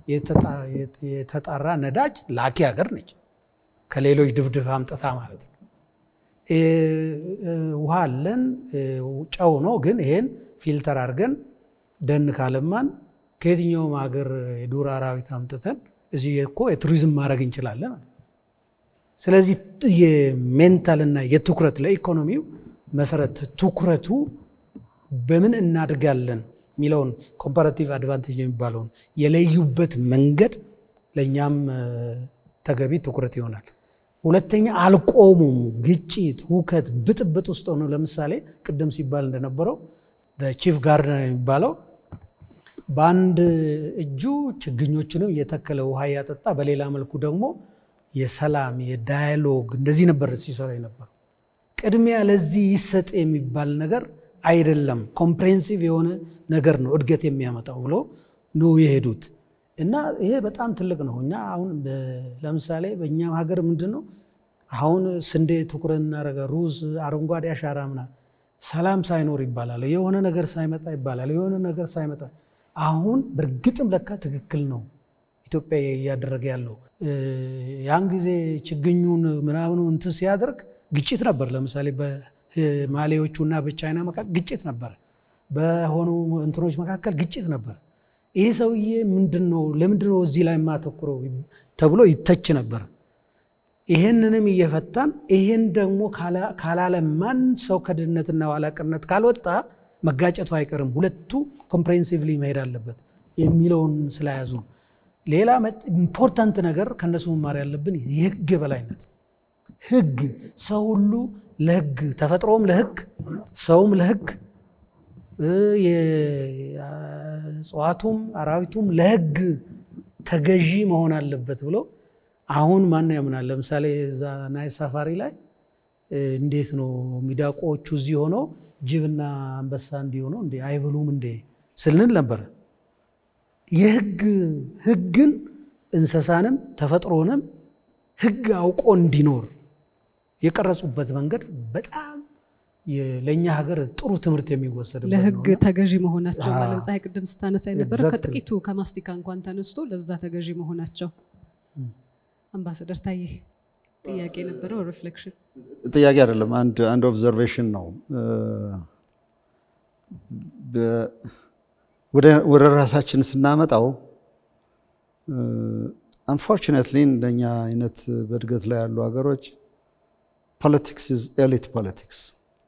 የተጣራ ነዳጅ ላኪ ሀገር ነች። ከሌሎች ድፍድፍ አምጥታ ማለት ነው። ውሃ አለን፣ ጨው ነው፣ ግን ይሄን ፊልተር አድርገን ደን ካለማን ከየትኛውም ሀገር የዱር አራዊት አምጥተን እዚህ እኮ የቱሪዝም ማድረግ እንችላለን። ስለዚህ የሜንታልና የትኩረት ለኢኮኖሚው መሰረት ትኩረቱ በምን እናድጋለን የሚለውን ኮምፓራቲቭ አድቫንቴጅ የሚባለውን የለዩበት መንገድ ለእኛም ተገቢ ትኩረት ይሆናል። ሁለተኛ አልቆሙም። ግጭት፣ ሁከት፣ ብጥብጥ ውስጥ ሆነው ለምሳሌ ቅድም ሲባል እንደነበረው ቺፍ ጋርደነር የሚባለው በአንድ እጁ ችግኞችንም እየተከለ ውሃ እያጠጣ በሌላ መልኩ ደግሞ የሰላም የዳያሎግ እንደዚህ ነበር ሲሰራ የነበረው። ቅድሚያ ለዚህ ይሰጥ የሚባል ነገር አይደለም፣ ኮምፕሬንሲቭ የሆነ ነገር ነው እድገት የሚያመጣው ብሎ ነው የሄዱት እና ይሄ በጣም ትልቅ ነው። እኛ አሁን ለምሳሌ በእኛም ሀገር ምንድን ነው አሁን ስንዴ ትኩረት እናደረገ ሩዝ፣ አረንጓዴ አሻራ ምናምን ሰላም ሳይኖር ይባላል፣ የሆነ ነገር ሳይመጣ ይባላል፣ የሆነ ነገር ሳይመጣ አሁን በእርግጥም ለካ ትክክል ነው ኢትዮጵያ እያደረገ ያለው። ያን ጊዜ ችግኙን ምናምኑ እንትን ሲያደርግ ግጭት ነበር። ለምሳሌ በማሌዎቹ እና በቻይና መካከል ግጭት ነበር፣ በሆኑ እንትኖች መካከል ግጭት ነበር። ይህ ሰውዬ ምንድን ነው ለምንድን ነው እዚህ ላይ የማተኩረው ተብሎ ይተች ነበር። ይሄንንም እየፈታን ይሄን ደግሞ ካላለማን ሰው ከድህነትና ኋላቀርነት ካልወጣ መጋጨቱ አይቀርም። ሁለቱ ኮምፕሬሄንሲቭሊ መሄድ አለበት የሚለውን ስለያዙ ነው። ሌላ ኢምፖርታንት ነገር ከነሱ መማር ያለብን የህግ የበላይነት ህግ ሰው ሁሉ ለህግ ተፈጥሮም ለህግ ሰውም ለህግ እጽዋቱም አራዊቱም ለህግ ተገዢ መሆን አለበት ብሎ አሁን ማን ያምናል? ለምሳሌ እዛ ናይል ሳፋሪ ላይ እንዴት ነው ሚዳቆዎቹ እዚህ ሆነው ጅብና አንበሳ እንዲሆነው እንዴ አይበሉም እንዴ ስልንል ነበረ። የህግ ህግን እንስሳንም ተፈጥሮንም ህግ አውቆ እንዲኖር የቀረጹበት መንገድ በጣም ለእኛ ሀገር ጥሩ ትምህርት የሚወሰድበት ለህግ ነውና ተገዢ መሆናቸው አዎ። ዓለም ፀሐይ ቅድም ስታነሳ የነበረው Exactly. ከጥቂቱ ከማስቲካ እንኳን ተነስቶ ለዛ ተገዢ መሆናቸው። አምባሳደር ታዬ ጥያቄ የነበረው ሪፍሌክሽን ጥያቄ አይደለም፣ አንድ አንድ ኦብዘርቬሽን ነው። በ- ወደ ወደ ራሳችን ስናመጣው አንፎርቹኔትሊ እንደኛ አይነት በእድገት ላይ ያሉ ሀገሮች ፖለቲክስ ኢዝ ኤሊት ፖለቲክስ።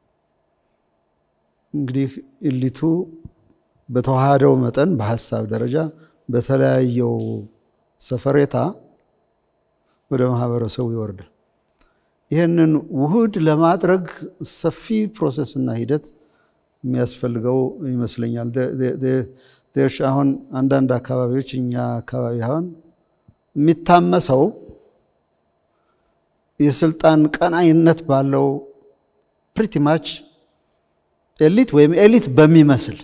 እንግዲህ ኢሊቱ በተዋሃደው መጠን በሀሳብ ደረጃ በተለያየው ሰፈሬታ ወደ ማህበረሰቡ ይወርዳል። ይህንን ውህድ ለማድረግ ሰፊ ፕሮሰስና ሂደት የሚያስፈልገው ይመስለኛል። ደ- ደ- ደ- ዴርሽ አሁን አንዳንድ አካባቢዎች እኛ አካባቢ አሁን የሚታመሰው የስልጣን ቀናይነት ባለው ፕሪቲ ማች ኤሊት ወይም ኤሊት በሚመስል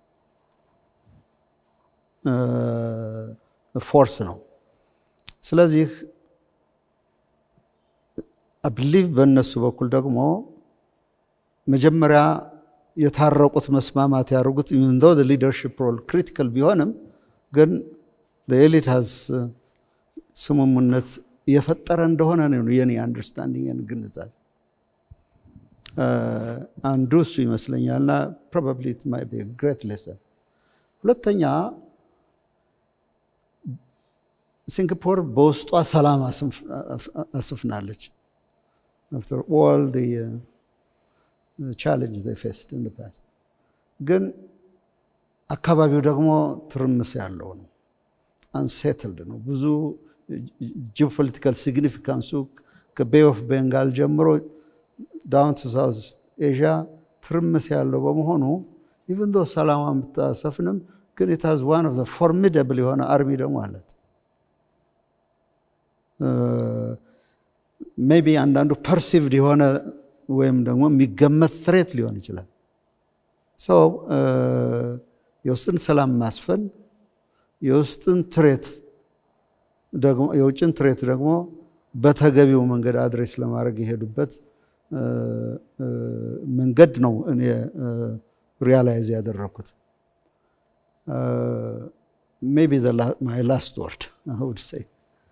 ፎርስ ነው። ስለዚህ አብሊቭ በእነሱ በኩል ደግሞ መጀመሪያ የታረቁት መስማማት ያደርጉት ኢቨን ዞ ሊደርሽፕ ሮል ክሪቲካል ቢሆንም ግን ኤሊት ሀዝ ስምምነት የፈጠረ እንደሆነ ነው የኔ አንደርስታንዲንግ ግንዛቤ አንዱ እሱ ይመስለኛልና ፕሮባብሊ ኢት ማይ ቢ ግሬት ሌሰን። ሁለተኛ ሲንጋፖር በውስጧ ሰላም አስፍናለች። after all the uh, challenge they faced in the past. ግን አካባቢው ደግሞ ትርምስ ያለው ነው፣ አንሴትልድ ነው። ብዙ ጂኦፖለቲካል ሲግኒፊካንሱ ከቤይ ኦፍ ቤንጋል ጀምሮ ዳውን ቱ ሳውዝ ኤዥያ ትርምስ ያለው በመሆኑ ኢቨን ዶ ሰላሟን ብታሰፍንም ግን ኢት ሃዝ ዋን ኦፍ ዘ ፎርሚደብል የሆነ አርሚ ደግሞ አላት። ሜቢ አንዳንዱ ፐርሲቭድ የሆነ ወይም ደግሞ የሚገመት ትሬት ሊሆን ይችላል። ሰው የውስጥን ሰላም ማስፈን የውስጥን ትሬት ደግሞ የውጭን ትሬት ደግሞ በተገቢው መንገድ አድሬስ ለማድረግ የሄዱበት መንገድ ነው እኔ ሪያላይዝ ያደረግኩት። ሜቢ ማይ ላስት ወርድ ውድ ሰይ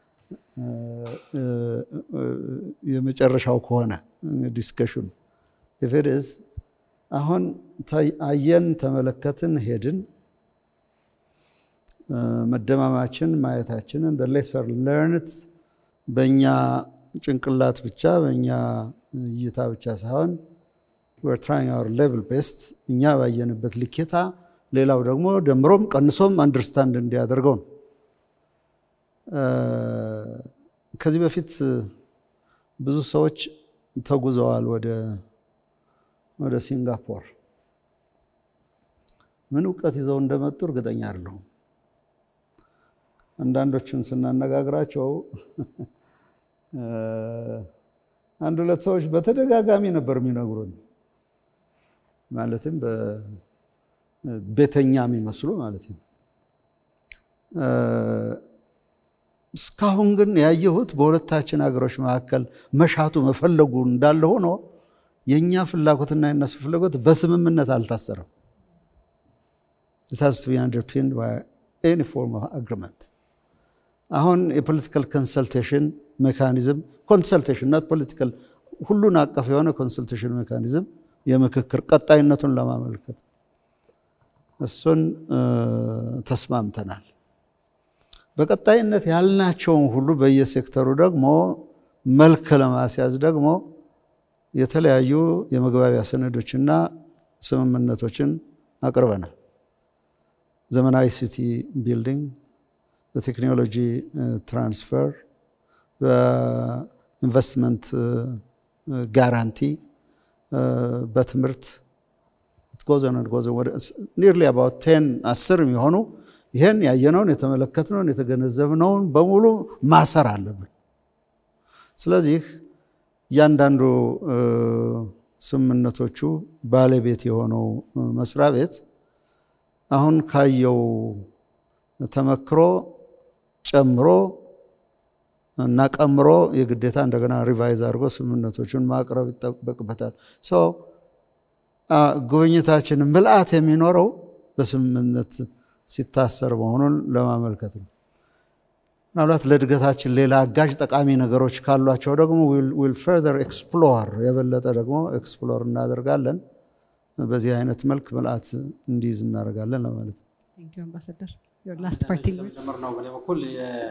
የመጨረሻው ከሆነ ዲስከሽኑ ኢፍድስ አሁን አየን፣ ተመለከትን፣ ሄድን መደማማችን ማየታችንን ሌሰር ለርንት በእኛ ጭንቅላት ብቻ በእኛ እይታ ብቻ ሳይሆን ዌር ትራይንግ አወር ሌቭል ቤስት እኛ ባየንበት ልኬታ ሌላው ደግሞ ደምሮም ቀንሶም አንደርስታንድ እንዲያደርገው ነው። ከዚህ በፊት ብዙ ሰዎች ተጉዘዋል ወደ ወደ ሲንጋፖር። ምን እውቀት ይዘው እንደመጡ እርግጠኛ አይደለሁም። አንዳንዶቹን ስናነጋግራቸው አንድ ሁለት ሰዎች በተደጋጋሚ ነበር የሚነግሩን፣ ማለትም ቤተኛ የሚመስሉ ማለት ነው። እስካሁን ግን ያየሁት በሁለታችን ሀገሮች መካከል መሻቱ መፈለጉ እንዳለ ሆኖ የእኛ ፍላጎትና የነሱ ፍላጎት በስምምነት አልታሰረም። it has to be underpinned by any form of agreement አሁን የፖለቲካል ኮንሰልቴሽን ሜካኒዝም ኮንሰልቴሽን ናት ፖለቲካል ሁሉን አቀፍ የሆነ ኮንሰልቴሽን ሜካኒዝም የምክክር ቀጣይነቱን ለማመልከት እሱን ተስማምተናል። በቀጣይነት ያልናቸውን ሁሉ በየሴክተሩ ደግሞ መልክ ለማስያዝ ደግሞ የተለያዩ የመግባቢያ ሰነዶችና ስምምነቶችን አቅርበናል። ዘመናዊ ሲቲ ቢልዲንግ፣ በቴክኖሎጂ ትራንስፈር፣ በኢንቨስትመንት ጋራንቲ፣ በትምህርት ጎዘን ጎዘን ወደ ኒርሊ አባውት ቴን አስር የሚሆኑ ይህን ያየነውን የተመለከትነውን የተገነዘብነውን በሙሉ ማሰር አለብን። ስለዚህ እያንዳንዱ ስምምነቶቹ ባለቤት የሆነው መስሪያ ቤት አሁን ካየው ተመክሮ ጨምሮ እና ቀምሮ የግዴታ እንደገና ሪቫይዝ አድርጎ ስምምነቶቹን ማቅረብ ይጠበቅበታል። ጉብኝታችን ምልአት የሚኖረው በስምምነት ሲታሰር መሆኑን ለማመልከት ነው። ምናልባት ለእድገታችን ሌላ አጋዥ ጠቃሚ ነገሮች ካሏቸው ደግሞ ዊል ፈርዘር ኤክስፕሎር የበለጠ ደግሞ ኤክስፕሎር እናደርጋለን። በዚህ አይነት መልክ ምልአት እንዲይዝ እናደርጋለን ለማለት ነው። አምባሳደር ላስት ፓርቲንግ ነው በእኔ በኩል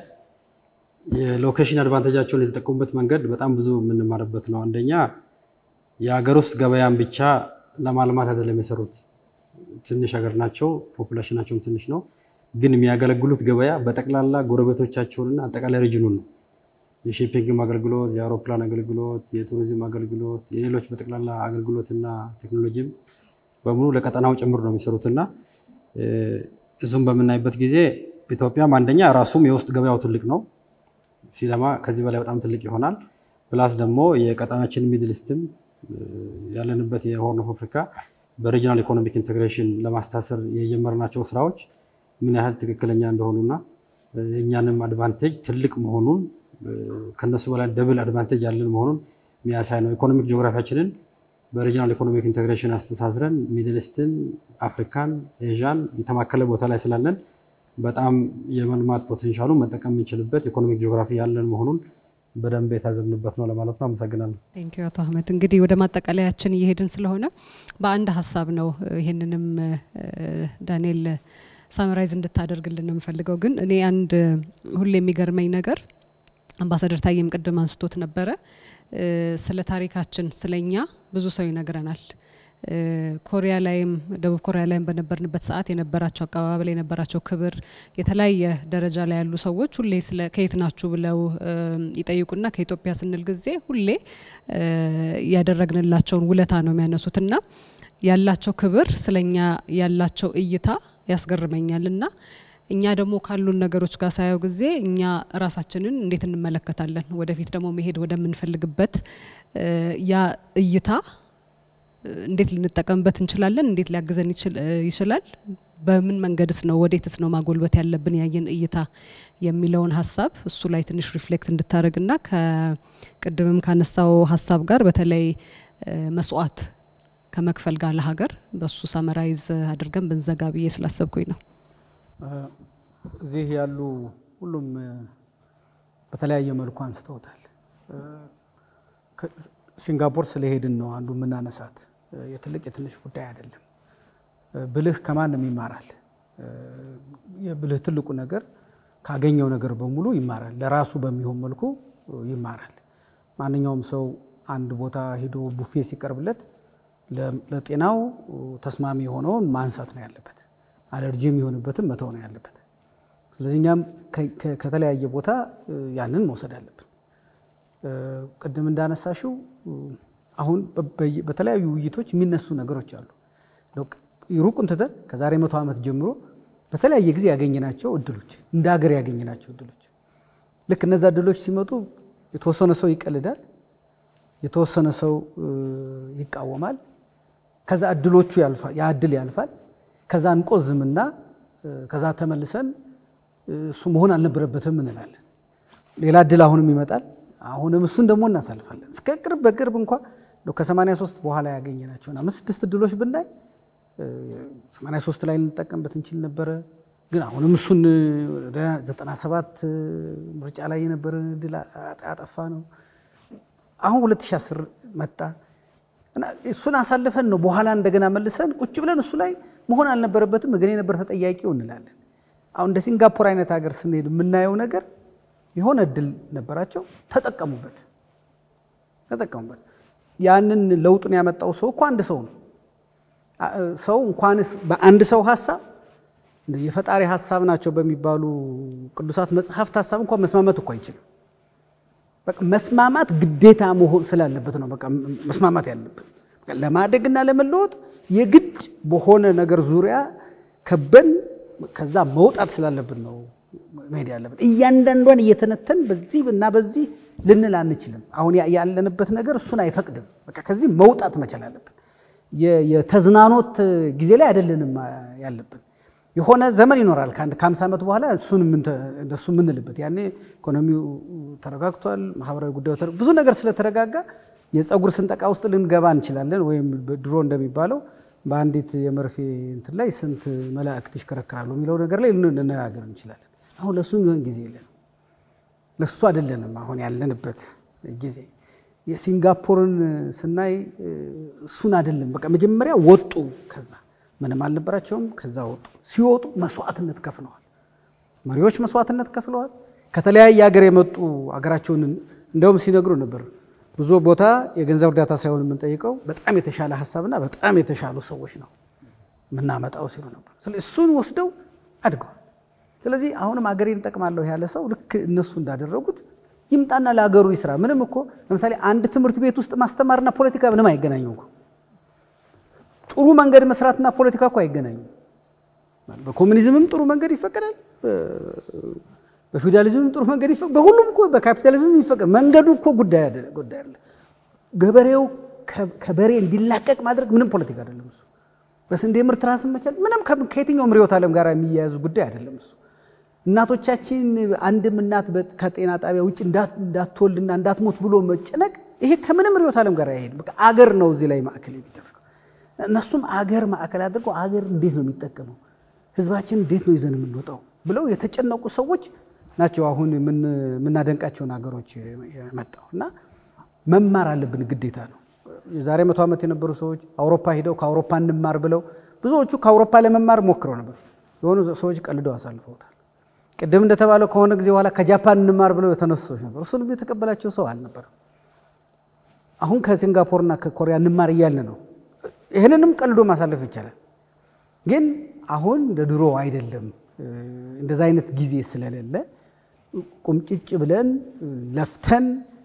የሎኬሽን አድቫንቴጃቸውን የተጠቀሙበት መንገድ በጣም ብዙ የምንማርበት ነው። አንደኛ የሀገር ውስጥ ገበያን ብቻ ለማልማት አይደለም የሰሩት። ትንሽ ሀገር ናቸው፣ ፖፑሌሽናቸውም ትንሽ ነው። ግን የሚያገለግሉት ገበያ በጠቅላላ ጎረቤቶቻቸውንና አጠቃላይ ሪጅኑን ነው። የሺፒንግም አገልግሎት፣ የአውሮፕላን አገልግሎት፣ የቱሪዝም አገልግሎት፣ የሌሎች በጠቅላላ አገልግሎትና ቴክኖሎጂም በሙሉ ለቀጠናው ጭምር ነው የሚሰሩትና እሱም በምናይበት ጊዜ ኢትዮጵያም አንደኛ ራሱም የውስጥ ገበያው ትልቅ ነው ሲለማ ከዚህ በላይ በጣም ትልቅ ይሆናል። ፕላስ ደግሞ የቀጠናችን ሚድል ኢስትም ያለንበት የሆርን ኦፍ አፍሪካ በሪጂናል ኢኮኖሚክ ኢንቴግሬሽን ለማስተሳሰር የጀመርናቸው ስራዎች ምን ያህል ትክክለኛ እንደሆኑና የእኛንም አድቫንቴጅ ትልቅ መሆኑን ከነሱ በላይ ደብል አድቫንቴጅ ያለን መሆኑን የሚያሳይ ነው። ኢኮኖሚክ ጂኦግራፊያችንን በሪጂናል ኢኮኖሚክ ኢንቴግሬሽን አስተሳስረን ሚድል ኢስትን፣ አፍሪካን፣ ኤዥያን የተማከለ ቦታ ላይ ስላለን በጣም የመልማት ፖቴንሻሉ መጠቀም የምንችልበት ኢኮኖሚክ ጂኦግራፊ ያለን መሆኑን በደንብ የታዘብንበት ነው ለማለት ነው። አመሰግናለሁ። ቴንኪዩ አቶ አህመድ። እንግዲህ ወደ ማጠቃለያችን እየሄድን ስለሆነ በአንድ ሀሳብ ነው ይህንንም ዳንኤል ሳምራይዝ እንድታደርግልን ነው የምፈልገው። ግን እኔ አንድ ሁሌ የሚገርመኝ ነገር አምባሳደር ታዬም ቅድም አንስቶት ነበረ፣ ስለ ታሪካችን ስለኛ ብዙ ሰው ይነግረናል። ኮሪያ ላይም ደቡብ ኮሪያ ላይም በነበርንበት ሰዓት የነበራቸው አቀባበል የነበራቸው ክብር የተለያየ ደረጃ ላይ ያሉ ሰዎች ሁሌ ስለ ከየት ናችሁ ብለው ይጠይቁና ከኢትዮጵያ ስንል ጊዜ ሁሌ ያደረግንላቸውን ውለታ ነው የሚያነሱትና ያላቸው ክብር ስለኛ ያላቸው እይታ ያስገርመኛል እና እኛ ደግሞ ካሉን ነገሮች ጋር ሳየው ጊዜ እኛ ራሳችንን እንዴት እንመለከታለን? ወደፊት ደግሞ መሄድ ወደምንፈልግበት ያ እይታ እንዴት ልንጠቀምበት እንችላለን? እንዴት ሊያግዘን ይችላል? በምን መንገድስ ነው ወዴትስ ነው ማጎልበት ያለብን ያየን እይታ የሚለውን ሀሳብ እሱ ላይ ትንሽ ሪፍሌክት እንድታደርግና ከቅድምም ካነሳው ሀሳብ ጋር በተለይ መስዋዕት ከመክፈል ጋር ለሀገር በሱ ሳመራይዝ አድርገን ብንዘጋ ብዬ ስላሰብኩኝ ነው። እዚህ ያሉ ሁሉም በተለያየ መልኩ አንስተውታል። ሲንጋፖር ስለሄድን ነው አንዱ የምናነሳት። የትልቅ የትንሽ ጉዳይ አይደለም። ብልህ ከማንም ይማራል። የብልህ ትልቁ ነገር ካገኘው ነገር በሙሉ ይማራል። ለራሱ በሚሆን መልኩ ይማራል። ማንኛውም ሰው አንድ ቦታ ሄዶ ቡፌ ሲቀርብለት ለጤናው ተስማሚ የሆነውን ማንሳት ነው ያለበት። አለርጂ የሚሆንበትም መተው ነው ያለበት። ስለዚህ እኛም ከተለያየ ቦታ ያንን መውሰድ አለብን። ቅድም እንዳነሳሽው አሁን በተለያዩ ውይይቶች የሚነሱ ነገሮች አሉ። ሩቁን ትተን ከዛሬ መቶ ዓመት ጀምሮ በተለያየ ጊዜ ያገኘናቸው እድሎች እንደ ሀገር ያገኘናቸው እድሎች ልክ እነዛ እድሎች ሲመጡ የተወሰነ ሰው ይቀልዳል፣ የተወሰነ ሰው ይቃወማል። ከዛ እድሎቹ ያልፋል፣ ያ እድል ያልፋል። ከዛ እንቆዝምና ከዛ ተመልሰን እሱ መሆን አልነበረበትም እንላለን። ሌላ እድል አሁንም ይመጣል። አሁንም እሱን ደግሞ እናሳልፋለን። እስከ ቅርብ በቅርብ እንኳ ከ83 በኋላ ያገኘናቸውን አምስት ስድስት እድሎች ብናይ 83 ላይ ልንጠቀምበት እንችል ነበረ። ግን አሁንም እሱን 97 ምርጫ ላይ የነበረን እድል አጠፋ ነው። አሁን 2010 መጣ እና እሱን አሳልፈን ነው በኋላ እንደገና መልሰን ቁጭ ብለን እሱ ላይ መሆን አልነበረበትም እገሌ ነበር ተጠያቂው እንላለን። አሁን እንደ ሲንጋፖር አይነት ሀገር ስንሄድ የምናየው ነገር የሆነ እድል ነበራቸው፣ ተጠቀሙበት ተጠቀሙበት። ያንን ለውጡን ያመጣው ሰው እኮ አንድ ሰው ነው። ሰው እንኳንስ በአንድ ሰው ሀሳብ የፈጣሪ ሀሳብ ናቸው በሚባሉ ቅዱሳት መጽሐፍት ሀሳብ እንኳን መስማማት እኮ አይችልም። በቃ መስማማት ግዴታ መሆን ስላለበት ነው። በቃ መስማማት ያለብን ለማደግና ለመለወጥ የግድ በሆነ ነገር ዙሪያ ከበን ከዛ መውጣት ስላለብን ነው መሄድ ያለብን። እያንዳንዷን እየተነተን በዚህ እና በዚህ ልንል አንችልም። አሁን ያለንበት ነገር እሱን አይፈቅድም። በቃ ከዚህ መውጣት መቻል አለብን። የተዝናኖት ጊዜ ላይ አይደለንም ያለብን። የሆነ ዘመን ይኖራል ከአንድ ከአምሳ ዓመት በኋላ እሱን እንደሱ የምንልበት ያኔ ኢኮኖሚው ተረጋግቷል፣ ማህበራዊ ጉዳዩ ብዙ ነገር ስለተረጋጋ የፀጉር ስንጠቃ ውስጥ ልንገባ እንችላለን። ወይም ድሮ እንደሚባለው በአንዲት የመርፌ እንትን ላይ ስንት መላእክት ይሽከረከራሉ የሚለው ነገር ላይ ልንነጋገር እንችላለን። አሁን ለእሱ የሚሆን ጊዜ የለን። ለእሱ አይደለንም አሁን ያለንበት ጊዜ። የሲንጋፖርን ስናይ እሱን አይደለም። በቃ መጀመሪያ ወጡ፣ ከዛ ምንም አልነበራቸውም፣ ከዛ ወጡ። ሲወጡ መስዋዕትነት ከፍለዋል። መሪዎች መስዋዕትነት ከፍለዋል። ከተለያየ ሀገር የመጡ ሀገራቸውን እንደውም ሲነግሩ ነበር ብዙ ቦታ የገንዘብ እርዳታ ሳይሆን የምንጠይቀው በጣም የተሻለ ሀሳብና በጣም የተሻሉ ሰዎች ነው የምናመጣው ሲሉ ነበር። እሱን ወስደው አድገዋል። ስለዚህ አሁንም አገሬን እጠቅማለሁ ያለ ሰው ልክ እነሱ እንዳደረጉት ይምጣና ለሀገሩ ይስራ። ምንም እኮ ለምሳሌ አንድ ትምህርት ቤት ውስጥ ማስተማርና ፖለቲካ ምንም አይገናኙም እኮ። ጥሩ መንገድ መስራትና ፖለቲካ እኮ አይገናኙም። በኮሚኒዝምም ጥሩ መንገድ ይፈቀዳል፣ በፊውዳሊዝምም ጥሩ መንገድ ይፈቀዳል። በሁሉም እኮ በካፒታሊዝምም ይፈቀዳል። መንገዱ እኮ ጉዳይ ጉዳይ አለ። ገበሬው ከበሬ እንዲላቀቅ ማድረግ ምንም ፖለቲካ አይደለም እሱ። በስንዴ ምርት ራስን መቻል ምንም ከየትኛውም ርዕዮተ ዓለም ጋር የሚያያዙ ጉዳይ አይደለም እሱ። እናቶቻችን አንድም እናት ከጤና ጣቢያ ውጭ እንዳትወልድና እንዳትሞት ብሎ መጨነቅ ይሄ ከምንም ርዕዮተ ዓለም ጋር አይሄድም። በቃ አገር ነው እዚህ ላይ ማዕከል የሚደረገው። እነሱም አገር ማዕከል አድርገው አገር እንዴት ነው የሚጠቀመው፣ ህዝባችን እንዴት ነው ይዘን የምንወጣው ብለው የተጨነቁ ሰዎች ናቸው። አሁን የምናደንቃቸውን ሀገሮች የመጣው እና መማር አለብን ግዴታ ነው። የዛሬ መቶ ዓመት የነበሩ ሰዎች አውሮፓ ሂደው ከአውሮፓ እንማር ብለው ብዙዎቹ ከአውሮፓ ለመማር ሞክረው ነበር። የሆኑ ሰዎች ቀልደው አሳልፈውታል። ቅድም እንደተባለው ከሆነ ጊዜ በኋላ ከጃፓን እንማር ብለው የተነሱ ሰዎች ነበሩ። እሱንም የተቀበላቸው ሰው አልነበረም። አሁን ከሲንጋፖርና ከኮሪያ እንማር እያልን ነው። ይህንንም ቀልዶ ማሳለፍ ይቻላል። ግን አሁን እንደ ድሮ አይደለም። እንደዛ አይነት ጊዜ ስለሌለ ቁምጭጭ ብለን ለፍተን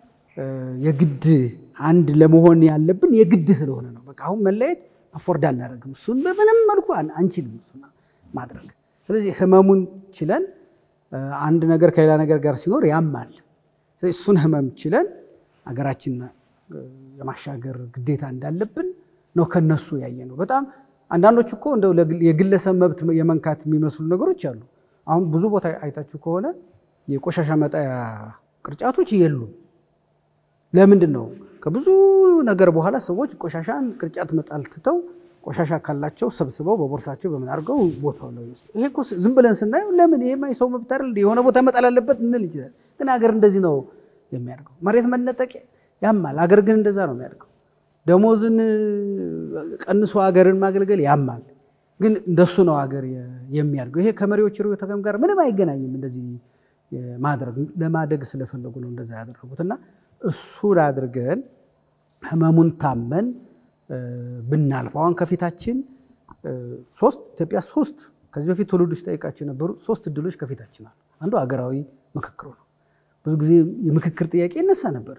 የግድ አንድ ለመሆን ያለብን የግድ ስለሆነ ነው። በቃ አሁን መለየት አፎርድ አናደርግም። እሱን በምንም መልኩ አንችልም እሱን ማድረግ። ስለዚህ ህመሙን ችለን አንድ ነገር ከሌላ ነገር ጋር ሲኖር ያማል። ስለዚህ እሱን ህመም ችለን አገራችን የማሻገር ግዴታ እንዳለብን ነው ከነሱ ያየ ነው። በጣም አንዳንዶች እኮ እንደው የግለሰብ መብት የመንካት የሚመስሉ ነገሮች አሉ። አሁን ብዙ ቦታ አይታችሁ ከሆነ የቆሻሻ መጣያ ቅርጫቶች የሉም። ለምንድን ነው? ከብዙ ነገር በኋላ ሰዎች ቆሻሻን ቅርጫት መጣል ትተው ቆሻሻ ካላቸው ሰብስበው በቦርሳቸው በምን አድርገው ቦታው ላይ ውስጥ ይሄ እኮ ዝም ብለን ስናየው ለምን ይሄማ የሰው መብት አይደል የሆነ ቦታ መጣል አለበት እንል ይችላል። ግን ሀገር እንደዚህ ነው የሚያድገው። መሬት መነጠቅ ያማል። ሀገር ግን እንደዛ ነው የሚያድገው። ደሞዝን ቀንሶ ሀገርን ማገልገል ያማል። ግን እንደሱ ነው ሀገር የሚያድገው። ይሄ ከመሪዎች ርዕዮተ ዓለም ጋር ምንም አይገናኝም። እንደዚህ ማድረግ ለማደግ ስለፈለጉ ነው እንደዛ ያደረጉት እና እሱን አድርገን ህመሙን ታመን ብናልፈው አሁን ከፊታችን ሶስት ኢትዮጵያ ሶስት ከዚህ በፊት ትውልዱ ሲጠይቃቸው የነበሩ ሶስት እድሎች ከፊታችን አሉ። አንዱ ሀገራዊ ምክክሩ ነው። ብዙ ጊዜ የምክክር ጥያቄ ይነሳ ነበር።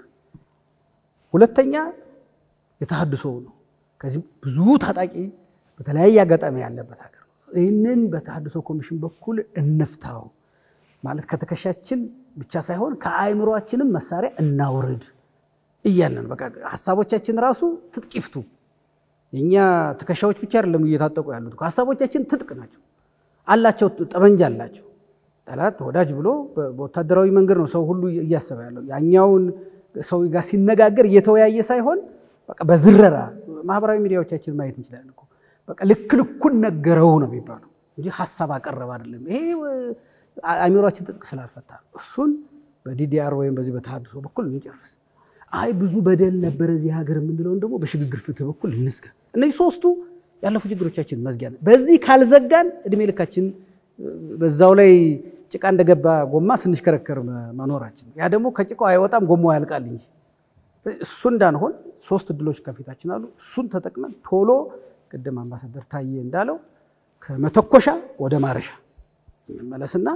ሁለተኛ የተሃድሶው ነው። ከዚህ ብዙ ታጣቂ በተለያየ አጋጣሚ ያለበት ሀገር ነው። ይህንን በተሃድሶ ኮሚሽን በኩል እንፍታው ማለት ከትከሻችን ብቻ ሳይሆን ከአእምሯችንም መሳሪያ እናውርድ እያለን በቃ ሀሳቦቻችን ራሱ ትጥቅ ይፍቱ። የእኛ ትከሻዎች ብቻ አይደለም እየታጠቁ ያሉት ሀሳቦቻችን ትጥቅ ናቸው አላቸው፣ ጠመንጃ አላቸው። ጠላት ወዳጅ ብሎ በወታደራዊ መንገድ ነው ሰው ሁሉ እያሰበ ያለው። ያኛውን ሰው ጋር ሲነጋገር እየተወያየ ሳይሆን በቃ በዝረራ ማህበራዊ ሚዲያዎቻችን ማየት እንችላለን እኮ በቃ ልክ ልኩን ነገረው ነው የሚባለው እንጂ ሀሳብ አቀረበ አይደለም። ይሄ አእምሯችን ትጥቅ ስላልፈታ እሱን በዲዲአር ወይም በዚህ በተሃድሶ በኩል እንጨርስ። አይ ብዙ በደል ነበረ እዚህ ሀገር የምንለውን ደግሞ በሽግግር ፍትህ በኩል እንዝጋ። እነዚህ ሶስቱ ያለፉ ችግሮቻችን መዝጊያ ነው። በዚህ ካልዘጋን እድሜ ልካችን በዛው ላይ ጭቃ እንደገባ ጎማ ስንሽከረከር መኖራችን ያ ደግሞ ከጭቃው አይወጣም ጎማው ያልቃል እንጂ እሱ እንዳንሆን ሶስት እድሎች ከፊታችን አሉ። እሱን ተጠቅመን ቶሎ ቅድም አምባሳደር ታዬ እንዳለው ከመተኮሻ ወደ ማረሻ እንመለስና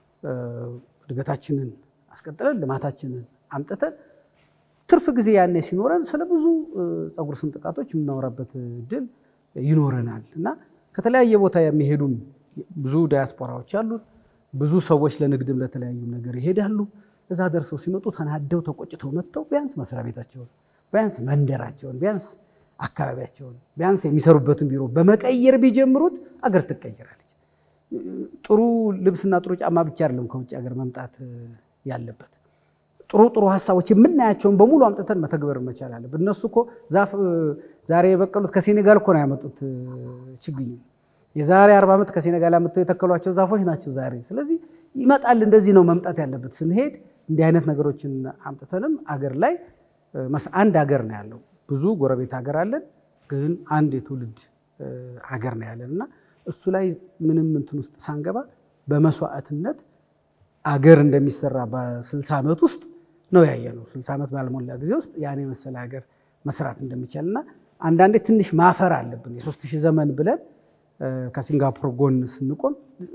እድገታችንን አስቀጥለን ልማታችንን አምጥተን ትርፍ ጊዜ ያኔ ሲኖረን ስለ ብዙ ፀጉር ስንጥቃቶች የምናወራበት እድል ይኖረናል እና ከተለያየ ቦታ የሚሄዱም ብዙ ዳያስፖራዎች አሉ። ብዙ ሰዎች ለንግድም ለተለያዩ ነገር ይሄዳሉ። እዛ ደርሰው ሲመጡ ተናደው ተቆጭተው መጥተው ቢያንስ መስሪያ ቤታቸውን ቢያንስ መንደራቸውን ቢያንስ አካባቢያቸውን ቢያንስ የሚሰሩበትን ቢሮ በመቀየር ቢጀምሩት አገር ትቀየራለች። ጥሩ ልብስና ጥሩ ጫማ ብቻ አይደለም ከውጭ ሀገር መምጣት ያለበት። ጥሩ ጥሩ ሀሳቦች የምናያቸውን በሙሉ አምጥተን መተግበር መቻል አለብን። እነሱ እኮ ዛፍ ዛሬ የበቀሉት ከሴኔጋል እኮ ነው ያመጡት ችግኝ የዛሬ አርባ ዓመት ከሴኔጋል አምጥተው የተከሏቸው ዛፎች ናቸው ዛሬ። ስለዚህ ይመጣል። እንደዚህ ነው መምጣት ያለበት። ስንሄድ እንዲህ አይነት ነገሮችን አምጥተንም አገር ላይ አንድ ሀገር ነው ያለው። ብዙ ጎረቤት ሀገር አለን፣ ግን አንድ የትውልድ ሀገር ነው ያለን እና እሱ ላይ ምንም እንትን ውስጥ ሳንገባ በመስዋዕትነት አገር እንደሚሰራ በስልሳ ዓመት ውስጥ ነው ያየነው። ስልሳ ዓመት ባልሞላ ጊዜ ውስጥ ያን የመሰለ ሀገር መስራት እንደሚቻል እና አንዳንዴ ትንሽ ማፈር አለብን። የሶስት ሺህ ዘመን ብለን ከሲንጋፖር ጎን ስንቆም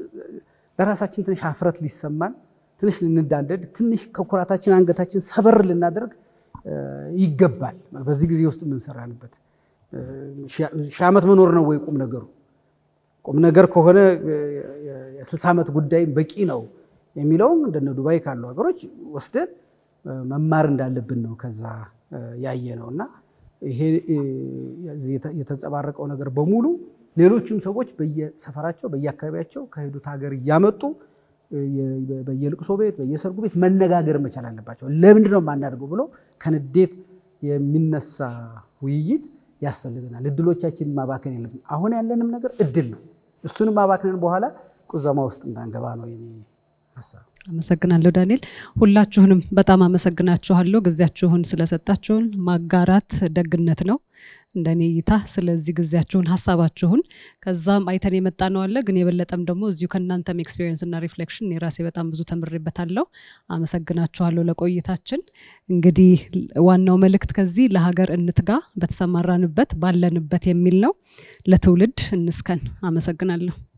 ለራሳችን ትንሽ ሀፍረት ሊሰማን፣ ትንሽ ልንዳንደድ፣ ትንሽ ከኩራታችን አንገታችን ሰበር ልናደርግ ይገባል። በዚህ ጊዜ ውስጥ የምንሰራንበት ሺህ ዓመት መኖር ነው ወይ ቁም ነገሩ? ቁም ነገር ከሆነ የስልሳ ዓመት ጉዳይ በቂ ነው የሚለውም እንደነ ዱባይ ካሉ ሀገሮች ወስደን መማር እንዳለብን ነው ከዛ ያየ ነው እና ይሄ የተንጸባረቀው ነገር በሙሉ ሌሎችም ሰዎች በየሰፈራቸው በየአካባቢያቸው ከሄዱት ሀገር እያመጡ በየልቅሶ ቤት በየሰርጉ ቤት መነጋገር መቻል አለባቸው። ለምንድን ነው የማናደርገው ብሎ ከንዴት የሚነሳ ውይይት ያስፈልገናል። እድሎቻችንን ማባከን የለብን። አሁን ያለንም ነገር እድል ነው። እሱንም ማባከንን በኋላ ቁዘማ ውስጥ እንዳንገባ ነው የኔ ሀሳብ። አመሰግናለሁ ዳንኤል። ሁላችሁንም በጣም አመሰግናችኋለሁ። ጊዜያችሁን ስለሰጣችሁን ማጋራት ደግነት ነው እንደኔ እይታ። ስለዚህ ጊዜያችሁን፣ ሀሳባችሁን ከዛም አይተን የመጣ ነው አለ ግን የበለጠም ደግሞ እዚሁ ከእናንተም ኤክስፔሪየንስ እና ሪፍሌክሽን የራሴ በጣም ብዙ ተምሬበታለሁ። አመሰግናችኋለሁ ለቆይታችን። እንግዲህ ዋናው መልእክት ከዚህ ለሀገር እንትጋ፣ በተሰማራንበት ባለንበት የሚል ነው። ለትውልድ እንስከን። አመሰግናለሁ።